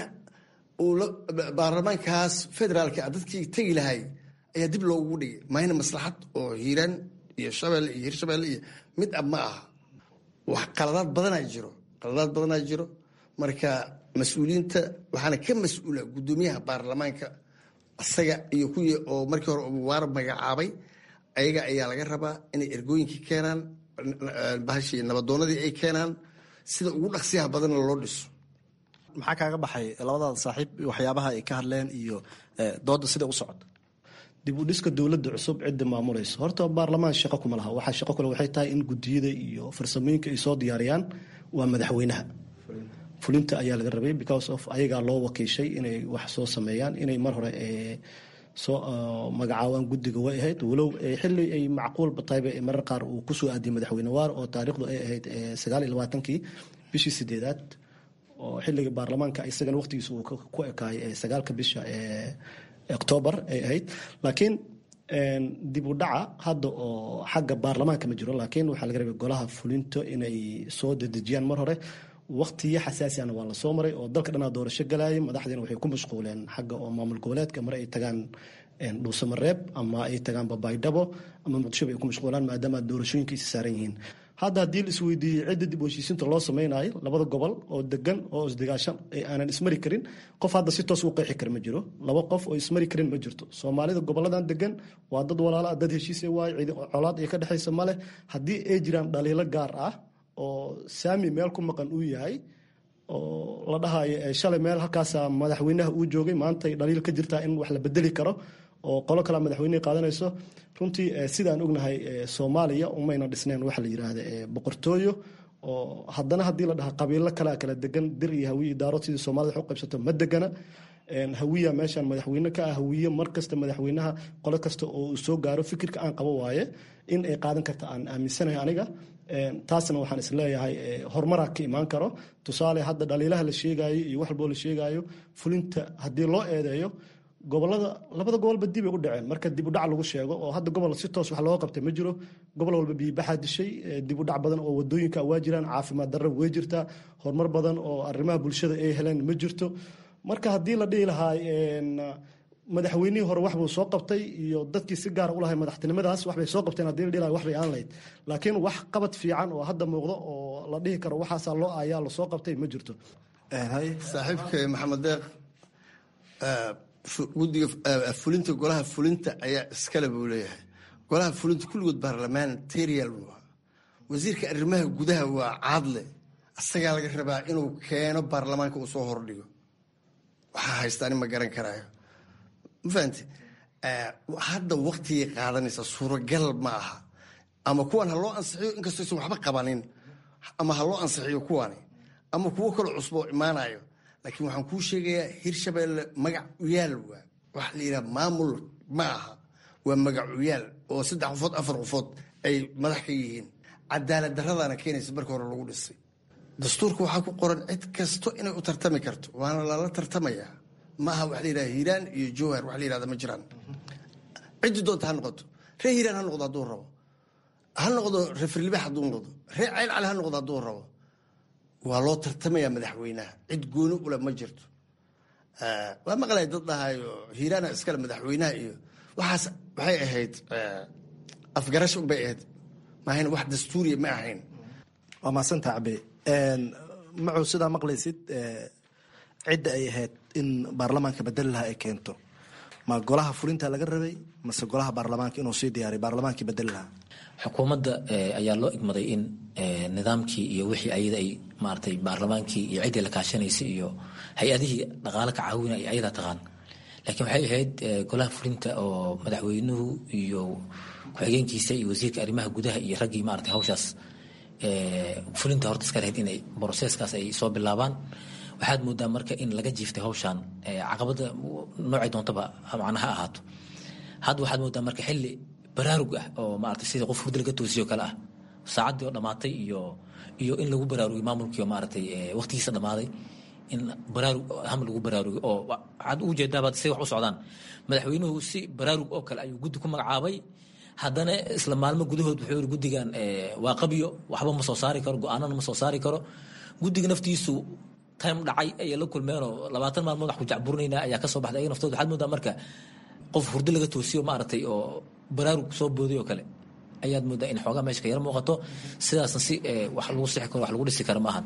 uu baarlamaankaas federaalka dadkii tegi lahay ayaa dib loogu dhigay mayna maslaxad oo hiiraan iyo shabeelle iyo hirshabeelle iyo mid ab ma aha wax qaladaad badanaa jiro qaladaad badanaa jiro marka mas-uuliyiinta waxaana ka mas-uula guddoomiyaha baarlamaanka isaga iyo kuwii oo markii hore waara magacaabay ayaga ayaa laga rabaa inay ergooyinkii keenaan bahashii nabadoonadii ay keenaan sida ugu dhaqsiyaha badanna loo dhiso maxaa kaaga baxay labadaada saaxiib waxyaabaha ay ka hadleen iyo dooda sida u socota dib u dhiska dowladda cusub cidda maamulayso horta baarlamaan shaqo kuma laha waxaa shaqo kale waxay tahay in gudiyada iyo farsamooyinka ay soo diyaariyaan waa madaxweynaha fulinta ayaa laga rabay because of ayagaa loo wakiishay inay wax soo sameeyaan inay mar hore soo magacaabaan guddiga way ahayd walow xili ay macquulba tahayba marar qaar uu kusoo aadiyay madaxweyne waar oo taariikhdu ay ahayd sagaal iyo labaatankii bishii sideedaad oo xiliga baarlamaanka isagana waqtigiisa uu ku ekaayay sagaalka bisha octoobar ay ahayd laakiin dib u dhaca hadda oo xagga baarlamaanka ma jiro laakiin waxaa laga rabay golaha fulinto inay soo dedejiyaan mar hore waqtiyo xasaasiana waa lasoo maray oo dalka dhanaa doorasho galayay madaxdiina waxay ku mashquuleen xagga oo maamul goboleedka mar ay tagaan dhuusamareeb ama ay tagaan babaydhabo ama muqdishoba ay ku mashquulaan maadaama doorashooyinka is saaran yihiin hadda haddii la isweydiiyey cidda dib u heshiisiinta loo sameynayo labada gobol oo degan oo isdegaashan aanan ismari karin qof hadda si toos u qeexi kara ma jiro laba qof oo ismari karin ma jirto soomaalida goboladan degan waa dad walaala dad heshiise waayo cidi colaad iyo ka dhexaysa maleh haddii ay jiraan dhaliilo gaar ah oo saami meel ku maqan uu yahay oo la dhahayo shalay meel halkaasa madaxweynaha uu joogay maantay dhaliil ka jirtaa in wax la bedeli karo oo qolo kalea madaxweyneha qaadanayso runtii sidaan ognahay soomaaliya umayna dhisnayn waxa la yiraahda boqortooyo oo haddana haddii la dhaha qabiilo kalea kala degan dir iyo hawiyi daarood sidii soomaalida wax u qaybsato ma degana hawiya meeshan madaxweyne ka ah hawiye mar kasta madaxweynaha qolo kasta oo uu soo gaaro fikirka aan qabo waaye in ay qaadan karta aan aaminsanahay aniga taasna waxaan isleeyahay horumaraa ka imaan karo tusaale hadda dhaliilaha la sheegayo iyo wax walboo la sheegayo fulinta haddii loo eedeeyo gobolada labada gobolba dib ay u dhaceen marka dib u dhac lagu sheego oo hadda gobol si toos wax looga qabtay ma jiro gobol walba biibaxaa dishay dib u dhac badan oo wadooyinka waa jiraan caafimaad darra way jirtaa horumar badan oo arrimaha bulshada ay heleen ma jirto marka haddii la dhihi lahaa madaxweynihii hore waxbuu soo qabtay iyo dadkii si gaara u lahay madaxtinimadaas waxbay soo qabteen haddii la dhihi lahaa waxbay aan lahayd laakiin wax qabad fiican oo hadda muuqdo oo la dhihi karo waxaasaa loo aayaa lasoo qabtay ma jirto saaxiibka maxamed deeq guddiga fulinta golaha fulinta ayaa iskale buu leeyahay golaha fulinta kulligood baarlamentarial buu ahaa wasiirka arrimaha gudaha waa caadle asagaa laga rabaa inuu keeno baarlamaanka uu soo hordhigo waxaa haystaani ma garan karaayo ma fahamte hadda waktigay qaadanaysa suuragal ma aha ama kuwan ha loo ansixiyo inkastoo aysan waxba qabanin ama ha loo ansixiyo kuwani ama kuwo kaloo cusboo imaanayo laakiin waxaan kuu sheegayaa hirshabeelle magac uyaal waa waxa la yidhaha maamul ma aha waa magac uyaal oo saddex qofood afar qofood ay madax ka yihiin cadaalad daradaana keenaysa marka hore lagu dhisay dastuurka waxaa ku qoran cid kasto inay u tartami karto waana lala tartamayaa ma aha waxa la yidhaha hiiraan iyo jowhar wax la yidhahda ma jiraan ciddii doonta ha noqoto ree hiiraan ha noqdo hadduu rabo ha noqdo ree firlibax hadduu noqdo ree ceyl cali ha noqdo hadduu rabo waa loo tartamayaa madaxweynaha cid gooni ule ma jirto waa maqlay dad dhahayo hiiraana iskale madaxweynaha iyo waxaas waxay ahayd afgarasho unbay ahayd maahayn wax dastuuriya ma ahayn waa maasanta cabe macow sidaa maqlaysid cidda ay ahayd in baarlamaanka bedeli lahaa ay keento ma golaha fulinta laga rabay mase golaha baarlamaanka inuu sii diyaariy baarlamaankii bedeli lahaa xukuumadda ayaa loo igmaday in nidaamkii iyo wixii ayada ay maaratay baarlamaankii iyo ciddii la kaashanaysay iyo hay-adihii dhaqaale ka caawina ay ayadaa taqaan laakiin waxay ahayd golaha fulinta oo madaxweynuhu iyo ku-xigeenkiisa iyo wasiirka arrimaha gudaha iyo raggii maarata hawshaas fulinta horta iska lahayd inay broseskaas ay soo bilaabaan waxaad moodaa marka in laga jiiftay hawshaan caqabada noocay doontaba macna ha ahaato hadda waxaad moodaa marka xilli baraarug ah oo maarata sida qof hurdi laga toosiyo kale ah saacaddii oo dhammaatay iyo iyo in lagu baraarugiy maamulkii oo maaratay waqtigiisa dhammaaday in baraarug ham lagu baraarugay oo waxaad ugu jeedaabaad say wax u socdaan madaxweynuhu si baraarug oo kale ayuu guddi ku magacaabay haddana isla maalmo gudahood wuxuu yiri guddigan waa qabyo waxba ma soo saari karo go-aanana ma soo saari karo guddiga naftiisu time dhacay ayay la kulmeenoo labaatan maalmood wax ku jacburinaynaa ayaa kasoo baxday ayaga naftooda waxaad moodaa marka qof hurdo laga toosiyo maaragtay oo baraarug soo booday oo kale ayaad moodaa in xoogaa meesha ka yar muuqato sidaasna si wax lagu sixi karo wax lagu dhisi karo maahan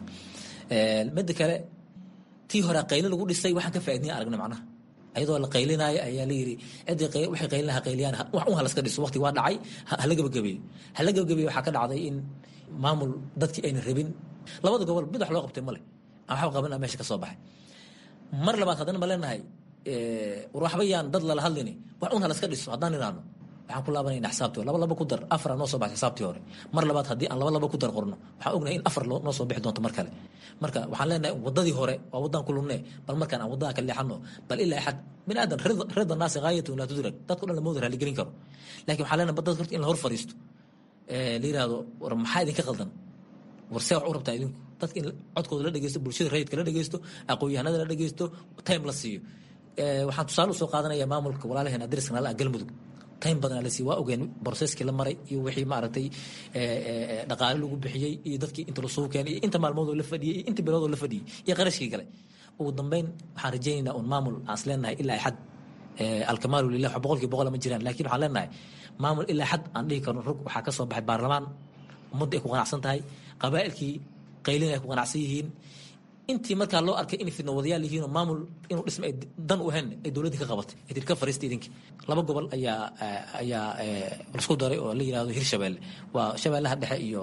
midda kale tii hore qayli lagu dhisay waxaan ka faaidnaya aragna macnaha ayadoo la qaylinaayo ayaa la yiri ciddii waxay qaylinaha qayliyaan wax un halaska dhiso waqti waa dhacay hala gabagabeeyo hala gabagabeeyo waxaa ka dhacday in maamul dadkii ayna rabin labada gobol mid wax loo qabtay male aan waxba qabanaa meesha ka soo baxay mar labaad haddana ma leenahay war waxba yaan dad lala hadlini wax un halaska dhiso haddaan idhaahno waxaan ku laabanayna xisaabtii hore laba laba ku dar afara noo soo baxay xisaabtii hore mar labaad haddii aan laba laba ku dar qorno waxaan ognahay in afar noo soo bixi doonto mar kale marka waxaan leenahay wadadii hore waa waddaan ku lumne bal markaan aan waddaha ka leexano bal ilaa xad bini aadan rida naasi gaayatun laa tudrag dadku dhan lamooda raaligelin karo laakiin waxaan leenahay dadka horta in la hor fariisto la yiraahdo war maxaa idinka qaldan war see wax u rabtaa idinku dadka in codkooda la dhegeysto bulshada rayidka la dhegeysto aqoon-yahanada la dhegeysto time la siiyo waxaan tusaale usoo qaadanaya maamulka walaalaheena dariska nala galmudug time badan la siiy waa ogeen broseskii la maray iyo wixii maaragtay dhaqaale lagu bixiyey iyo dadkii inta lasoo keenay iyo inta maalmoodoo la fadhiyey iyo inta biloodoo la fadhiyey iyo qarashkii kale ugu dambeyn waxaan rajaynaynaa un maamul aan is leenahay ilaa xad alkamaalu lilah wax boqolkii boqol ma jiraan laakiin waxaan leenahay maamul ilaa xad aan dhihi karno rog waxaa ka soo baxay baarlamaan ummadda ay ku qanacsan tahay qabaa'ilkii qaylin ay ku qanacsan yihiin intii markaa loo arkay inay fidno wadayaal yihiinoo maamul inuu dhisma ay dan u ahayn ay dowladdii ka qabatay ay tiri ka fariista idinki laba gobol ayaa ayaa lasku daray oo la yidhahdo hirshabeelle waa shabeellaha dhexe iyo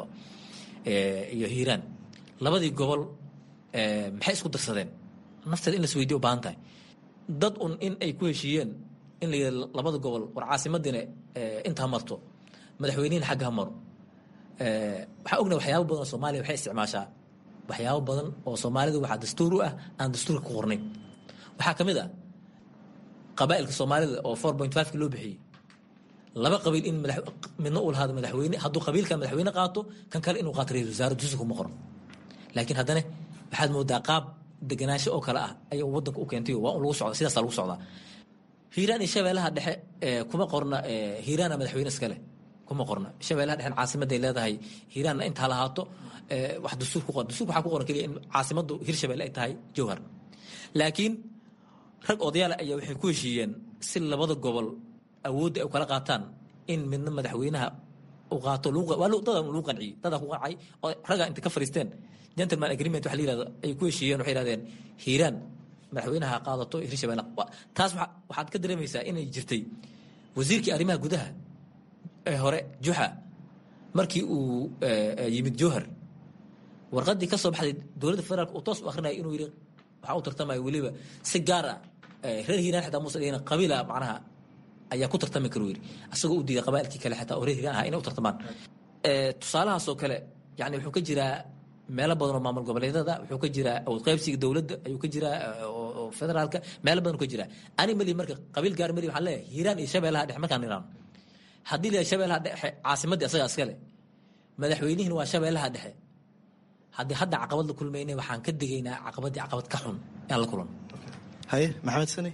iyo hiiraan labadii gobol maxay isku darsadeen nafteeda in las weydiyo u baahan tahay dad un in ay ku heshiiyeen in la yidhahdo labada gobol war caasimadiina inta ha marto madaxweynihin xagga ha maro waxaa ognahay waxyaaba badan oo soomaaliya waxay isticmaashaa waxyaabo badan oo soomaalida waxaa dastuur u ah aan dastuurka ku qornayn waxaa ka mid ah qabaa'ilka soomaalida oo four point five loo bixiyey laba qabiil in midna uu lahaado madaxweyne hadduu qabiilka madaxweyne qaato kan kale inuu qaato ra-isul wasaare dusi kuma qoran laakiin haddana waxaad moodaa qaab deganaansho oo kale ah ayaa wadanka u keentay waa un lagu socda sidaasa lagu socdaa hiiraan iyo shabeellaha dhexe kuma qorna hiiraana madaxweyne iskale kuma qorna shabeellaha dhexe caasimaday leedahay hiiraanna intaa lahaato wax dastuur ku qoran dastuurka waxaa ku qoran keliya in caasimaddu hirshabelle ay tahay jowhar laakiin rag odayaal ayaa waxay ku heshiiyeen si labada gobol awoodda ay kala qaataan in midna madaxweynaha uu qaato dadaa lagu qanciyey dadaa ku qancay oo raggaa inta ka fariisteen gentleman agreement waxa la yirahdo ay ku heshiiyeen waxay yidhahdeen hiiraan madaxweynaha qaadato hirshabelle taas waxaad ka dareemaysaa inay jirtay wasiirkii arrimaha gudaha ee hore juxa markii uu yimid jowhar warqadii ka soo baxday dowladda federaalk uu toos u akrinaya inuu yidhi waxaa u tartamaya weliba si gaar ah reer hiiraan xitaa muuse dhigin qabiila macnaha ayaa ku tartami karu yidhi asagoo u diiday qabaa'ilkii kale xitaa oo reer hiiraan ahaa inay u tartamaan tusaalahaasoo kale yani wuxuu ka jiraa meelo badan oo maamul goboleedyada wuxuu ka jiraa qaybsiga dowladda ayuu ka jiraa oo federaalka meelo badan ka jiraa ani mali marka qabiil gaar mali waxaan leeyahay hiiraan iyo shabeellaha dhexe markaan niraan haddii la shabeellaha dhexe caasimaddii asagaa iskale madaxweynihiin waa shabeellaha dhexe haddii hadda caqabad la kulmaynay waxaan ka digaynaa caqabaddii caqabad ka xun inaan la kulan haye maxamed sani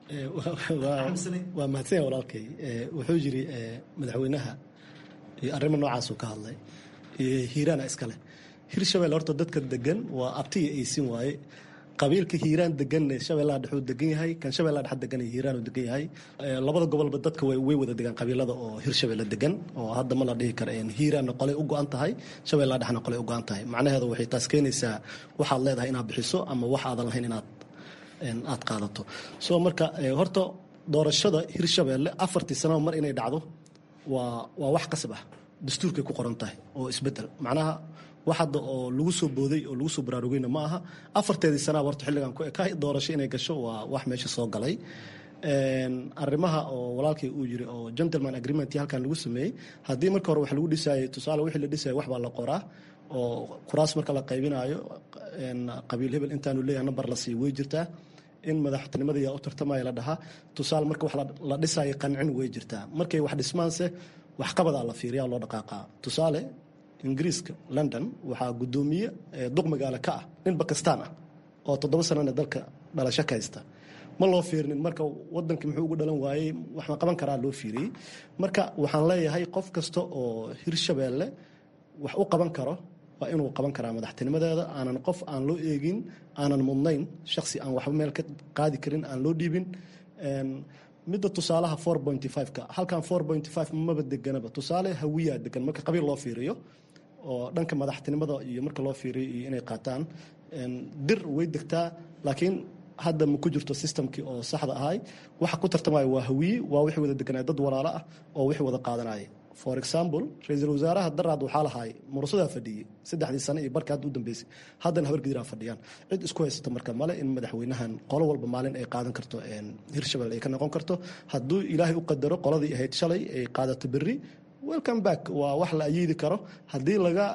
waa mahadsanya walaalkay wuxuu yiri madaxweynaha iyo arrimo noocaasuu ka hadlay hiiraana iskale hirshabelle horta dadka degan waa abtiya aysin waaye qabiilka hiiraan degan shabeellaha dhexuu degan yahay kan shabeellaha dhexe degan hiiraan uu degan yahay labada gobolba dadka way wada degaan qabiilada oo hirshabelle degan oo hadda ma la dhihi kara hiiraanna qolay u go-an tahay shabeellaha dhexna qolay u go-an tahay macnaheedu waxay taas keenaysaa waxaad leedahay inaad bixiso ama wax aadan lahayn inaad aad qaadato soo marka horta doorashada hirshabelle afartii sanaba mar inay dhacdo waa waa wax qasab ah dastuurkay ku qoran tahay oo isbedel macnaha wax hadda oo lagu soo booday oo lagu soo baraarugayna ma aha afarteedii sanaba horta xilligan ku eka doorasho inay gasho waa wax meesha soo galay arrimaha oo walaalkay uu yiri oo gentleman agreement halkan lagu sameeyey haddii marka hore wax lagu dhisaayay tusaale wixii la dhisayay wax baa la qoraa oo kuraas marka la qaybinayo qabiil hebel intaanu leeyahay nambar la siiyo way jirtaa in madaxtinimada yaa u tartamaya la dhahaa tusaale marka wax la dhisaayo qancin way jirtaa markay wax dhismaanse waxqabadaa la fiiriyaa loo dhaqaaqaa tusaale ingiriiska london waxaa guddoomiye duq magaalo ka ah nin bakistaan ah oo toddoba sanana dalka dhalasho ka haysta ma loo fiirinin marka wadankii muxuu ugu dhalan waayey wax ma qaban karaa loo fiiriyey marka waxaan leeyahay qof kasta oo hirshabeelle wax u qaban karo waa inuu qaban karaa madaxtinimadeeda aanan qof aan loo eegin aanan mudnayn shaksi aan waxba meel ka qaadi karin aan loo dhiibin midda tusaalaha four pointy five-ka halkan four pointy five maba deganaba tusaale hawiyaa degan marka qabiil loo fiiriyo oo dhanka madaxtinimada iyo marka loo fiiriyo iyo inay qaataan dir way degtaa laakiin hadda ma ku jirto systemkii oo saxda ahay waxa ku tartamaya waa hawiye waa wixii wada deganaya dad walaalo ah oo wixii wada qaadanaya for example ra-iisul wasaaraha daraad waxaa lahaay murusadaa fadhiyey saddexdii sane iyo barka hadda u dambeysay haddana habargediraa fadhiyaan cid isku haysata marka male in madaxweynahan qolo walba maalin ay qaadan karto hirshabelle ay ka noqon karto hadduu ilaahay u qadaro qoladii ahayd shalay ay qaadato berri welcome back waa wax la ayiidi karo haddii laga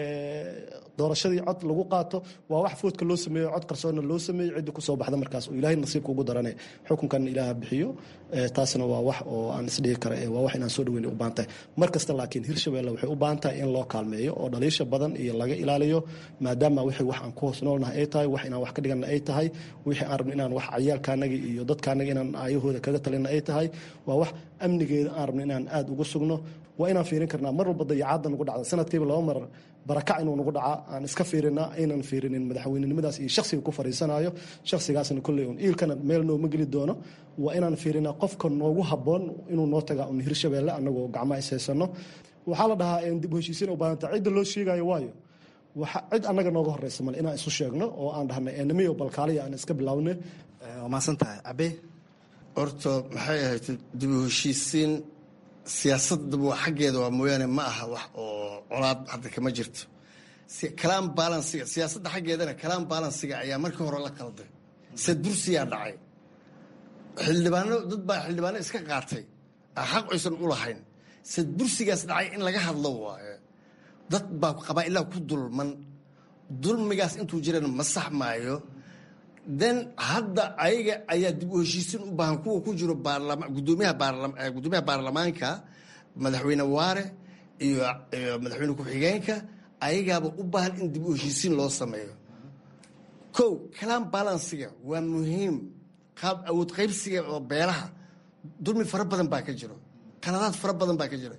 doorashadii cod lagu qaato waa wax foodka loo sameeyo cod qarsoonna loo sameeyo ciddi kusoo baxda markaas oo ilaahay nasiibka ugu darane xukunkan ilaaha bixiyo taasna waa wax oo aan isdhihi kara waa wax inaan soo dhaweyn u baahan tahay mar kasta laakiin hirshabelle waxay u baahan tahay in loo kaalmeeyo oo dhaliisha badan iyo laga ilaaliyo maadaama wixii wax aan ku hoos noolnahay ay tahay wax inaan wax ka dhigana ay tahay wixii aan rabno inaan wax cayaalkaanaga iyo dadkaanaga inaan aayahooda kaga talina ay tahay waa wax amnigeeda aan rabno inaan aada uga sugno waa inaan fiirin karnaa mar walba dayacaadda nagu dhacda sanadkiiba laba mar barakac inuu nagu dhaca aan iska fiirina aynan fiirinin madaxweynenimadaas iyo shaksiga ku fariisanayo shaksigaasna kolley un iilkana meel nooma geli doono waa inaan fiirinaa qofka noogu habboon inuu noo tagaa un hirshabelle annagoo gacmaha ishaysano waxaa la dhahaa dib u heshiisiin u baahanta cidda loo sheegayo waayo cid annaga nooga horeysa male inaan isu sheegno oo aan dhahnay enamiyo balkaaliya aan iska bilaawne waa mahadsan tahay cabe horta maxay ahayd dib u heshiisiin siyaasadaba xaggeeda waa mooyaane ma aha wax oo colaad hadda kama jirto kalaan balansiga siyaasadda xaggeedana kalaan balansiga ayaa markii hore la qalday sadbursiyaa dhacay xildhibaano dad baa xildhibaano iska qaatay xaq aysan u lahayn sadbursigaas dhacay in laga hadlo waaye dad baa qabaa'ilaha ku dulman dulmigaas intuu jirana ma sax maayo then hadda ayaga ayaa dib u heshiisin u baahan kuwa ku jiro gudoomiyaha gudoomiyaha baarlamaanka madaxweyne waare iyo madaxweyne ku-xigeenka ayagaaba u baahan in dib u heshiisiin loo sameeyo kow kalaan balansiga waa muhiim qaab awood qaybsiga oo beelaha dulmi fara badan baa ka jiro qaladaad fara badan baa ka jira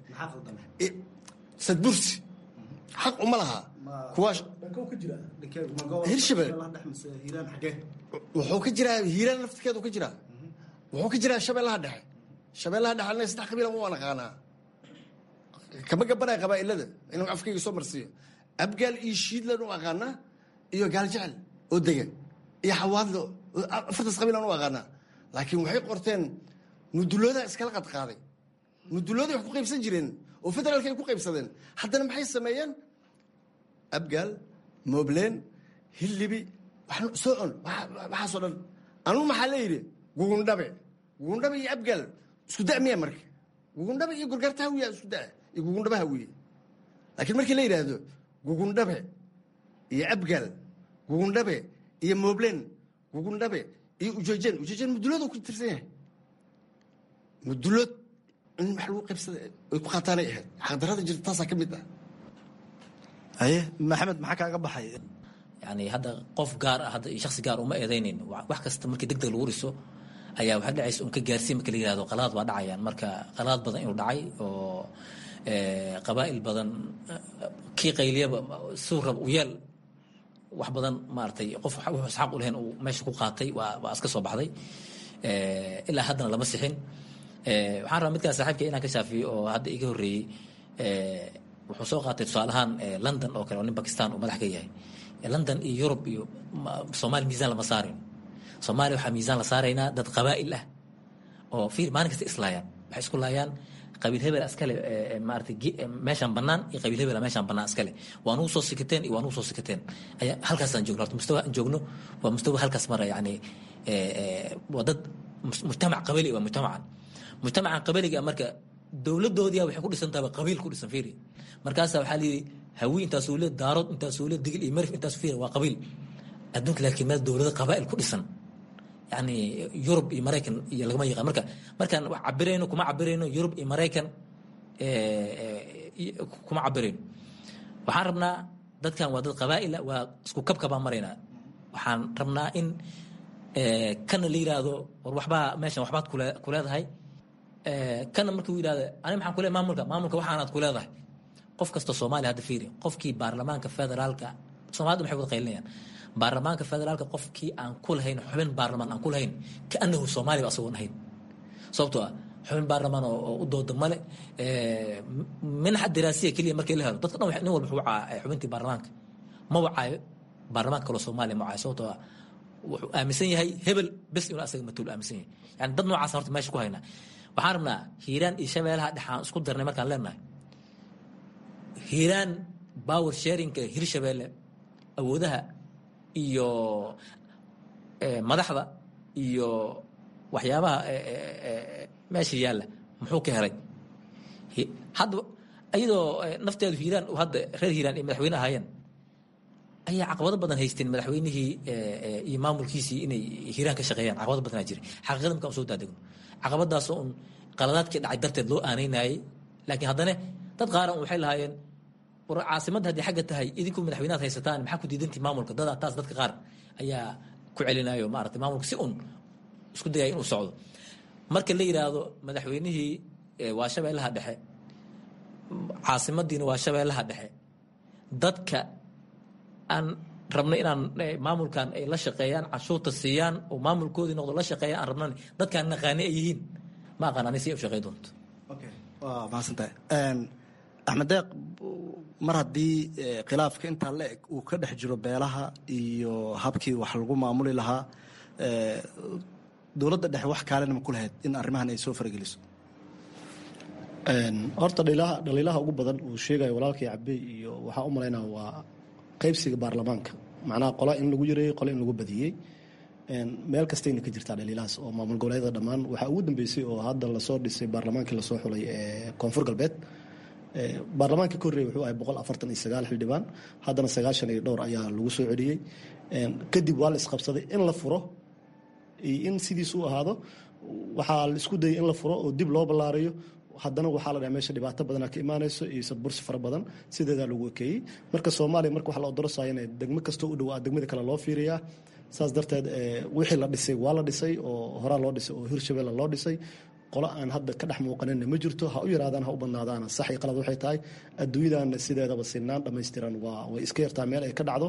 sadbursi xaq uma laha kuwaa hirshabelle wuxuu ka jiraa hiiraan laftirkeedu ka jiraa wuxuu ka jiraa shabeellaha dhexe shabeellaha dhexe anaga saddex qabiilan u naqaanaa kama gabanaya qabaa'ilada inuu afkayga soo marsiiyo abgaal iyo shiidlan u aqaanaa iyo gaaljecel oo dega iyo xawaadlo afartaas qabiilan u aqaanaa laakiin waxay qorteen muduloodaa iskala qadqaaday mudulooday wax ku qaybsan jireen oo federaalka ay ku qaybsadeen haddana maxay sameeyeen abgaal moobleen hillibi soo on waxaasoo dhan anugu maxaa la yidhi gugundhabe gugundhabe iyo abgaal isku da miya marka gugundhabe iyo gorgaarta hawiya isku da iyo gugundhabe hawiye laakiin markii la yidhaahdo gugundhabe iyo abgaal gugundhabe iyo moobleen gugundhabe iyo ujeejeen ujeejeen mudulood ku tirsan yahay mudulood in wax lagu qaybsada ay ku qaataanay ahayd xaqdarada jirta taasaa ka mid ah haye maxamed maxaa kaaga baxay yani hadda qof gaar ah hadda iyo shaksi gaar uma eedaynayn wax kasta markii deg deg lagu riso ayaa waxaa dhacaysa un ka gaarsiin marka la yihahdo qaladaad baa dhacayaan marka qaladaad badan inuu dhacay oo qabaa'il badan kii qayliyaba suu rab u yeel wax badan maaragtay qof wuxuu isxaaq u lahayn uu meesha ku qaatay waa waa iska soo baxday ilaa haddana lama sixin waxaan rabaa midkaan saaxiibka inaan ka shaafiyo oo hadda iga horreeyey wuxuu soo qaatay tusaale ahaan london oo kale oo nin bakistan uu madax ka yahay london iyo yurub iyo soomaaliya miisaan lama saarin soomaaliya waxaa miisaan la saaraynaa dad qabaa'il ah oo fiir maalin kasta islaayaan waxay isku laayaan qabiil hebel iskale maarata meeshaan bannaan iyo qabiil hebel meeshaan bannaan iskale waa nugu soo sikateen iyo waa nugu soo sikateen ayaa halkaasaan joogno horta mustawa aan joogno waa mustawa halkaas mara yani waa dad mujtamac qabali waa mujtamacan mujtamacan qabaliga marka dowladoodiya waxay ku dhisan tahay qabiil ku dhisan fiiri markaasa waxaa layidhi hawi intaasuu le daarood intaasuu le digil iyo marif intaas fiiri waa qabiil adduunka laakiin meel dowlado qabaa'il ku dhisan yani yurub iyo maraykan iyo lagama yaqaan marka markaan wax cabirayno kuma cabirayno yurub iyo maraykan kuma cabirayno waxaan rabnaa dadkan waa dad qabaa'ila waa isku kabkabaan maraynaa waxaan rabnaa in kana la yidhaahdo war waxbaa meeshan waxbaad kule ku leedahay kana markii uu yidhahdo ani maxaan ku leeyahay maamulka maamulka waxaanaad ku leedahay qof kasta soomaaliya hadda fiiri qofkii baarlamaanka federaalka soomaalida maxay wada qaylinayaan baarlamaanka federaalka qofkii aan ku lahayn xubin baarlamaan aan ku lahayn kaanahu soomaaliya ba asagoon ahayn sababtoo ah xubin baarlamaan oo u dooda male minaxa diraasiya keliya markii la helo dadka dhan nin walba wuxuu wacaa xubintii baarlamaanka ma wacaayo baarlamaanka kaloo soomaaliya ma wacaayo sababtoo ah wuxuu aaminsan yahay hebel bes inuu asaga matuul aaminsan yahay yani dad noocaas horta meesha ku haynaa waxaan rabnaa hiiraan iyo shabeelaha dhexaan isku darnay markaan leenahay hiiraan power sharinka hirshabeelle awoodaha iyo madaxda iyo waxyaabaha meesha yaalla muxuu ka helay hadda iyadoo nafteedu hiiraan hadda reer hiiraan ay madaxweyne ahaayeen ayaa caqabado badan haysteen madaxweynihii iyo maamulkiisii inay hiiraan ka shaqeeyaan caqabado badanaa jiray xaqiiqada markaan soo daadegno caqabadaasoo un qaladaadkii dhacay darteed loo aaneynayay laakiin haddana dad qaaran waxay lahaayeen war caasimadda haddii xagga tahay idinku madaxweynaad haysataan maxaa ku diidantii maamulka dada taas dadka qaar ayaa ku celinayo maarata maamulka si un isku dayaya inuu socdo marka la yidhaahdo madaxweynihii waa shabeellaha dhexe caasimadiina waa shabeellaha dhexe dadka aan rabno inaan maamulkan ay la shaqeeyaan canshuurta siiyaan oo maamulkoodii noqdo la shaqeeya aan rabnan dadkaan naqaani ay yihiin ma aqaan ani si ay u shaqey doonto waa mahadsantahay axmed deeq mar haddii khilaafka intaa la eg uu ka dhex jiro beelaha iyo habkii wax lagu maamuli lahaa dowladda dhexe wax kaalena ma ku lahayd in arrimahan ay soo farageliso horta dhaliilaha ugu badan uu sheegayo walaalkii cabey iyo waxaa u malaynaa waa qaybsiga baarlamaanka macnaha qola in lagu yareeyey qola in lagu badiyey meel kastayna ka jirtaa dhaliilahaas oo maamul goboleedyada dhammaan waxaa ugu dambeysay oo hadda lasoo dhisay baarlamaankii lasoo xulay ee koonfur galbeed baarlamaanka ka horreeyay wuxuu ahay boqol afartan iyo sagaal xildhibaan haddana sagaashan iyo dhowr ayaa lagu soo celiyey kadib waa la isqabsaday in la furo iyo in sidiis u ahaado waxaa la isku dayay in la furo oo dib loo ballaariyo haddana waxaa la dhaha meesha dhibaato badanaa ka imaanayso iyo sadbursi fara badan sideedaa lagu ekeeyey marka soomaaliya marka waxa la odorosaya in degmo kastoo u dhowaa degmada kale loo fiiriyaa saas darteed wixii la dhisay waa la dhisay oo horaa loo dhisay oo hirshabelle loo dhisay qolo aan hadda ka dhex muuqanina ma jirto ha u yaraadaan ha u badnaadaan sax iyo qalad waxay tahay adduunyadan sideedaba sinaan dhammaystiran waa way iska yartaa meel ay ka dhacdo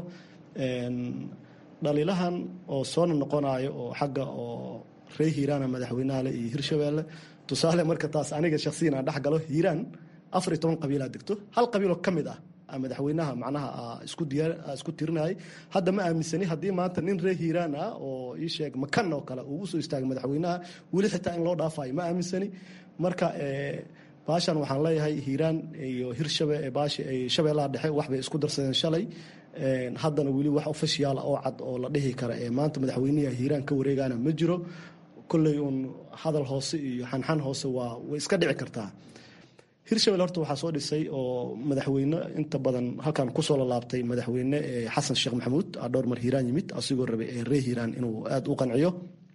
dhaliilahan oo soona noqonayo oo xagga oo ree hiiraana madaxweynaha le iyo hirshabeelle tusaale marka taas aniga shaksiyan aan dhex galo hiiraan afar iyo toban qabiilaa degto hal qabiiloo ka mid ah madaxweynaha macnaha isku diyaar isku tirinayay hadda ma aaminsani haddii maanta nin ree hiiraan ah oo ii sheeg makan oo kale uu usoo istaagay madaxweynaha weli xitaa in loo dhaafayo ma aaminsani marka baashan waxaan leeyahay hiiraan iyo hirshabe baashi ay shabeellaha dhexe waxbay isku darsadeen shalay haddana weli wax ofishiyaala oo cad oo la dhihi kara ee maanta madaxweynaha hiiraan ka wareegana ma jiro kolley uun hadal hoose iyo xanxan hoose waa way iska dhici kartaa hirshabelle horta waxaa soo dhisay oo madaxweyne inta badan halkan kusoo lalaabtay madaxweyne xasan sheekh maxamuud dhowr mar hiiraan yimid asigoo rabay ee ree hiiraan inuu aada u qanciyo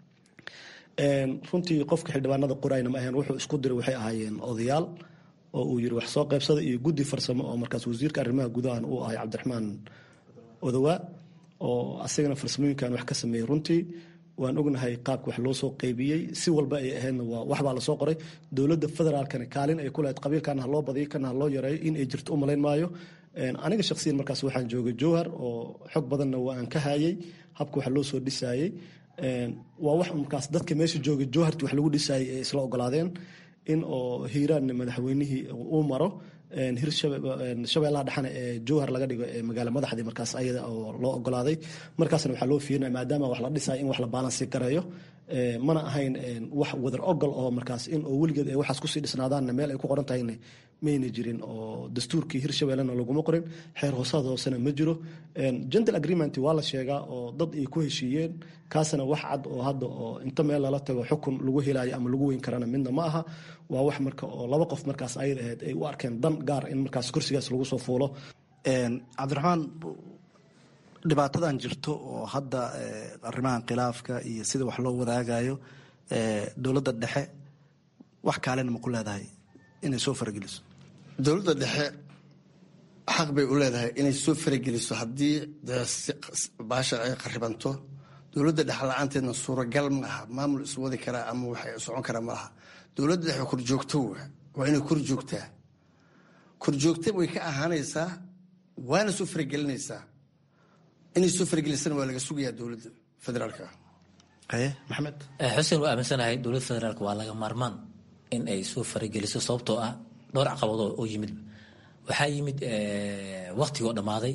runtii qofka xildhibaanada qorayna ma ahayn wuxuu isku diray waxay ahaayeen odayaal oo uu yiri wax soo qaybsada iyo guddi farsamo oo markaas wasiirka arrimaha gudahan uu ahay cabdiraxmaan odowaa oo asagana farsamooyinkan wax ka sameeyey runtii waan ognahay qaabka wax loo soo qaybiyey si walba ay ahaydna waa waxbaa lasoo qoray dowladda federaalkana kaalin ay ku lahayd qabiilkana ha loo badiyo kana ha loo yareeyo in ay jirto u malayn maayo aniga shaksiyan markaas waxaan joogay jowhar oo xog badanna waa aan ka hayay habka wax loo soo dhisaayey waa wax markaas dadka meesha joogay jowharti wax lagu dhisaayay ay isla ogolaadeen in oo hiiraanna madaxweynihii uu maro hirshabeellaha dhexana ee jowhar laga dhigo ee magaala madaxdii markaas ayada oo loo ogolaaday markaasna waxaa loo fiirinaya maadaama wax la dhisaya in wax la baalansi gareeyo mana ahayn wax wadar ogol oo markaas in oo weligeed ay waxaas kusii dhisnaadaanna meel ay ku qoran tahayna mayna jirin oo dastuurkii hirshabellena laguma qorin xeer hoosaad hoosena ma jiro gentle agreement waa la sheegaa oo dad ay ku heshiiyeen kaasna wax cad oo hadda oo inta meel lala tago xukun lagu helayo ama lagu weyn karana midna ma aha waa wax marka oo laba qof markaas ayad ahayd ay u arkeen dan gaar in markaas kursigaas lagu soo fuulo cabdiraxmaan dhibaatadan jirto oo hadda arrimahan khilaafka iyo sida wax loo wadaagayo dowladda dhexe wax kaalena ma ku leedahay inay soo farageliso dowladda dhexe xaq bay u leedahay inay soo farageliso haddii baasha ay qaribanto dowladda dhexe la-aanteedna suuragal ma aha maamul iswadi karaa ama waxay socon karaa ma aha dowladda dhexe korjoogto waa inay kor joogtaa korjoogta way ka ahaanaysaa waana soo faragelinaysaa inay soo faragelisana waa laga sugayaa dowladda federaalka haye maxamed xuseen waa aaminsanahay dowladda federaalk waa laga maarmaan in ay soo farageliso sababtoo ah dhowr caqabadoo oo yimid waxaa yimid waktigoo dhammaaday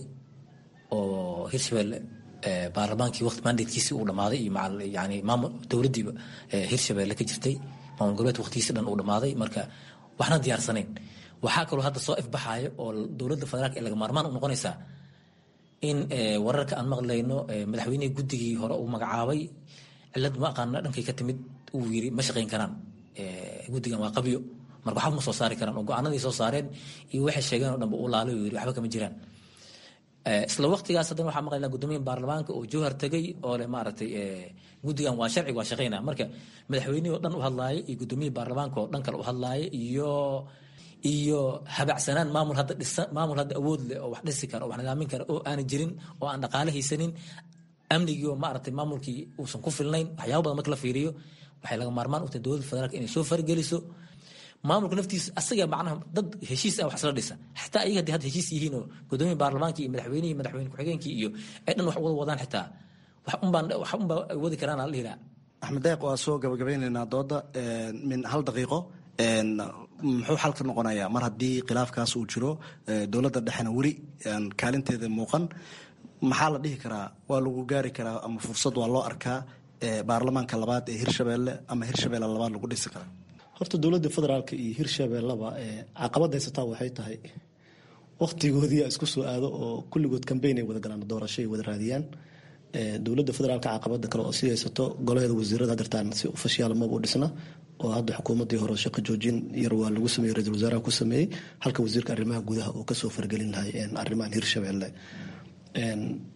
oo hirshabelle baarlamaankii waqti mandatekiisii uu dhammaaday iyo yani maamul dowladdiiba hirshabelle ka jirtay maamul goboleedka waqtigiisi dhan uu dhammaaday marka waxna diyaarsanayn waxaa kaloo hadda soo ifbaxayo oo dowladda federaalk ee laga maarmaan u noqonaysaa in wararka aan maqlayno madaxweynihii guddigii hore uu magacaabay cilad ma aqaana dhankay ka timid uu yiri ma shaqayn karaan guddigan waa qabyo marka waxba ma soo saari karaan oo go-aanadii soo saareen iyo waxay sheegeen oo dhanba uu laalay uu yiri waxba kama jiraan isla waqtigaas haddana waxaa maqlaynaa guddoomiyaha baarlamaanka oo jowhar tegay oo le maaragtay guddigan waa sharci waa shaqaynaa marka madaxweynihii oo dhan u hadlaaya iyo guddoomiyihii baarlamaanka oo dhan kale u hadlaaya iyo iyo habacsanaan maamul hadda dhisa maamul hadda awood leh oo wax dhisi kara oo wax nidaamin kara oo aanan jirin oo aan dhaqaale haysanin amnigii oo maaragtay maamulkii uusan ku filnayn waxyaaba badan marka la fiiriyo waxay laga maarmaan u tahay dowladda federaalka inay soo fargeliso maamulka naftiisa asaga macnaha dad heshiis ah wax isla dhisa xataa ayaga haddii hadda heshiis yihiin oo guddoomiya baarlamaanka iyo madaxweynihii madaxweyne ku-xigeenkii iyo ay dhan wax wada wadaan xitaa wax unbaan wax unbaa wadi karaan la dhihi lahaa axmed deeq waa soo gabagabeynaynaa dooda min hal daqiiqo muxuu xalka noqonayaa mar haddii khilaafkaas uu jiro dowladda dhexena weli kaalinteeda muuqan maxaa la dhihi karaa waa lagu gaari karaa ama fursad waa loo arkaa baarlamaanka labaad ee hirshabelle ama hirshabelle labaad lagu dhisi karaa horta dowladda federaalka iyo hirshabelleba caqabad haysataa waxay tahay waktigoodii isku soo aado oo kulligood kambeyn ay wada galaan doorasho ay wada raadiyaan dowladda federaalka caqabada kale oo sii haysato golaheeda wasiirada hadirtaan si ofishiyaal maba u dhisna oo hadda xukuumadii hore shaqo joojin yar waa lagu sameeyey ra-isul wasaaraha ku sameeyey halka wasiirka arrimaha gudaha oo kasoo fargelin lahay arrimahan hirshabelle